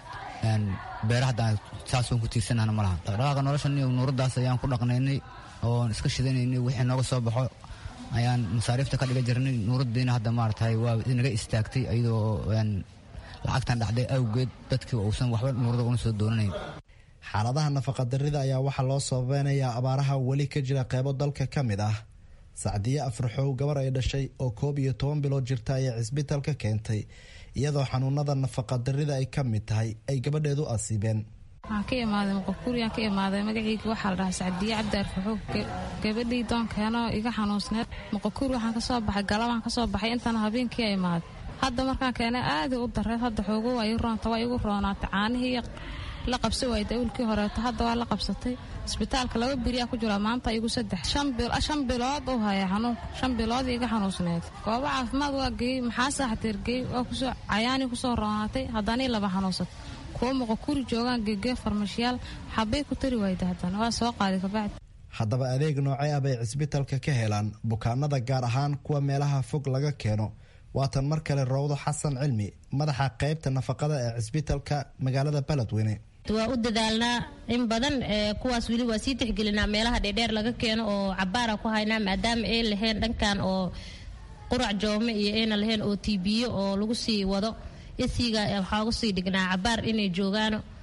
beera haddaan saasoon ku tiirsanahna ma laha dhaqdhaqaaqa noloshan iyo nuuraddaas ayaan ku dhaqnaynay oon iska shidanaynay wixii nooga soo baxo ayaan masaariifta ka dhiga jirnay nuuraddiina hadda maaragtay waa naga istaagtay iyadoo lacagtan dhacday awgeed dadkii uusan waxba nuurada una soo doonanayn xaaladaha nafaqadarrida ayaa waxaa loo sababeynayaa abaaraha weli ka jira qeybo dalka ka mid ah sacdiye afraxow gabar ay dhashay oo koob iyo toban bilood jirta ayaa cisbitaalka keentay iyadoo xanuunada nafaqadarrida ay ka mid tahay ay gabadheedu asiibeen waxaan ka imaaday muqakuuriyaan ka imaaday magacayga waxaa la dhahaa sacdiye cabdi arfaxow gabadhii doonkeenoo iga xanuunsneed muqakuuri waxaan kasoo baxay galabaan kasoo baxay intana habeenkii a imaaday hadda markaan keenay aaday u dareed hadda xoogo waa ii roonta waa igu roonaatay caanihii la qabsa waayda awlkii horeeto hadda waa la qabsatay isbitaalka laba beriyaa ku jira maanta igu saddex shan bilood u haya xanuunka shan bilood iga xanuunsneed goobo caafimaad waa geeyey maxaa saaxateergeey waa kusoo cayaanii kusoo roonaatay haddanii laba xanuunsatay kuwa muqakuri joogaan geegee farmashiyaal xabay ku tari waayda haddana waa soo qaaday kabacdi haddaba adeeg noocee ah bay cisbitaalka ka helaan bukaanada gaar ahaan kuwa meelaha fog laga keeno waatan mar kale rowdo xasan cilmi madaxa qaybta nafaqada ee cisbitaalka magaalada beledweyne waa u dadaalnaa in badan kuwaas weli waa sii tixgelinaa meelaha dheerdheer laga keeno oo cabaara ku haynaa maadaama ay lahayn dhankan oo qurac joome iyo ayna lahayn oo tibiyo oo lagu sii wado isiga waxaa ugu sii dhignaa cabaar inay joogaano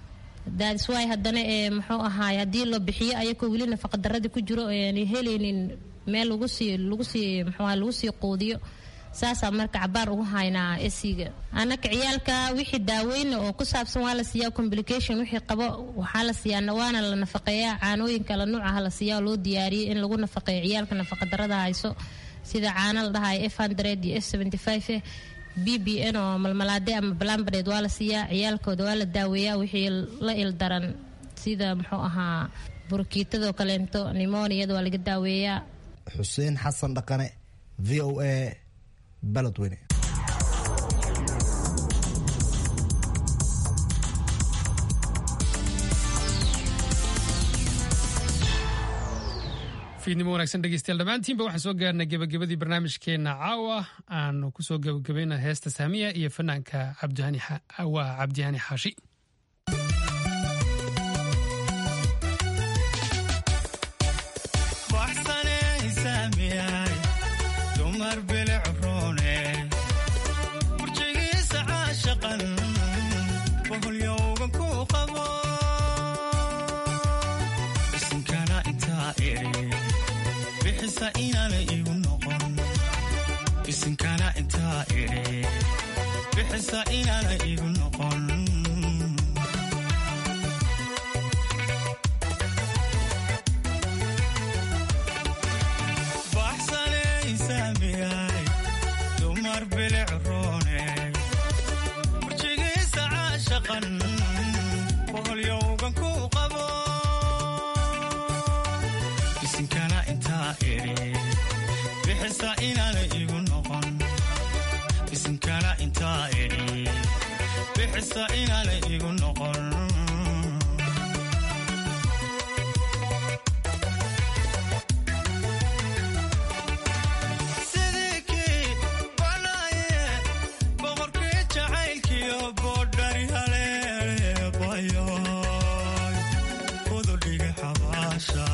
daadiswaay haddana ee muxuu ahaay haddii la bixiyo ayakoo weli nafaqadaradii ku jiro aan helaynin meel lagu sii lagu sii muxuu ahaa lagu sii quudiyo saasaa marka cabaar ugu haynaa esiga anaka ciyaalka wixii daaweyna oo ku saabsan waa la siiyaa complication wixii qabo waxaa la siiyaa waana la nafaqeeyaa caanooyin kala nuucaha la siiyaa oo loo diyaariyay in lagu nafaqeeyo ciyaalka nafaqadarada hayso sida caana la dhahayo f hundred iyo f seventy five b b n oo malmalaade ama balambadeed waa la siiyaa ciyaalkooda waa la daaweeyaa wixii la ildaran sida muxuu ahaa burkiitadoo kaleento nimoniyada waa laga daaweeyaa xuseen xasan dhaqane v o a baladweyne fiidnimo wanaagsan dhegeystayaal dhammaantiinba waxaan soo gaarnay gebagabadii barnaamijkeenna caawa aanu kusoo gebagabayna heesta saamiya iyo fanaanka waa cabdihani xaashi isinkana intaa idhi bixisa inaana igu noqon baxsanaysaamiyay dumar bilic roone burjigiisa caashaqan boholyowgan ku qabo isinkana intaa idhi bixisa inaana igu noqon isinkana intaa idhi bixisa inaana igu noqon sidii kii banaaye boqorkii jacaylkiyo boodhari haleele bayoy kududhigi xabaasha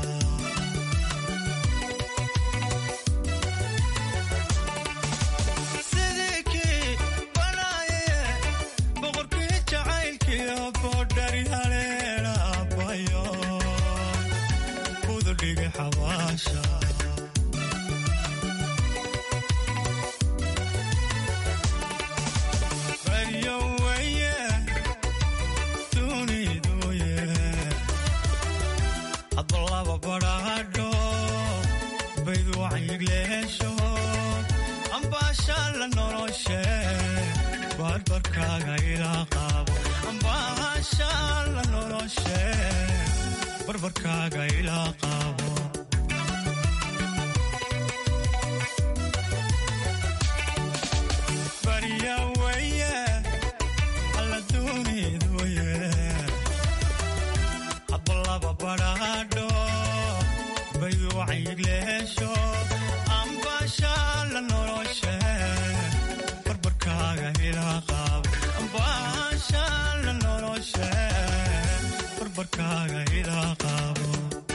barbarkaaga ilaa qaabo barya weye alla duuniduye habalaba badhaadho bayuucayigleesho ambaashaala noloshe barbarkaaga ilaa qaabo ambaashaala noloshe barbarkaaga ilaa qaabo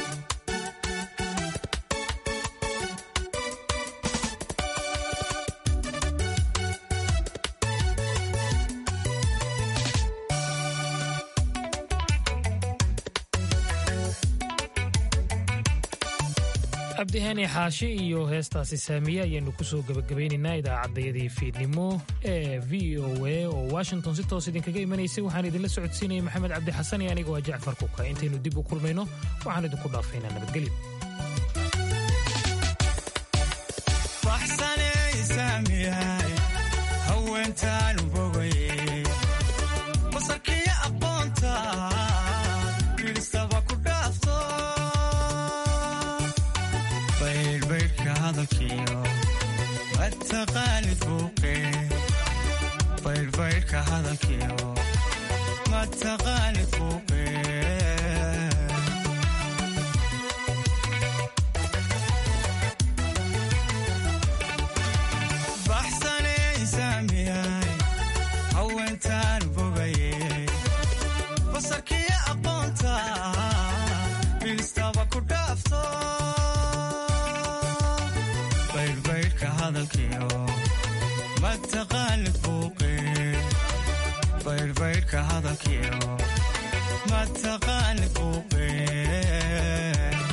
cabdihani xaashi iyo heestaasi saamiye ayaynu kusoo gebagabaynaynaa idaacaddayadii fiidnimo ee v o a oo washington si toos idinkaga imanaysay waxaan idinla socodsiinaya maxamed cabdi xasan iyo aniga waa jacfar kuka intaynu dib u kulmayno waxaan idinku dhaafaynaa nabadgelyo baxsanaysaamiyahay haweentaan bogaye basarkiyo aqoonta bilistaba ku dhaafto baydhbaydhka hadalkiyo mataqaanid buuqe baydhbaydhka hadalkiyo mataqaanid buuqe baxsanaysaamiyahay haweentaan bogaye basarkiyo aqoonta bilistaba ku dhaafto baydhbaydhka hadalkiyo mataqaanid buuqe baydhbaydhka hadalkiyo mataqaani buuqeen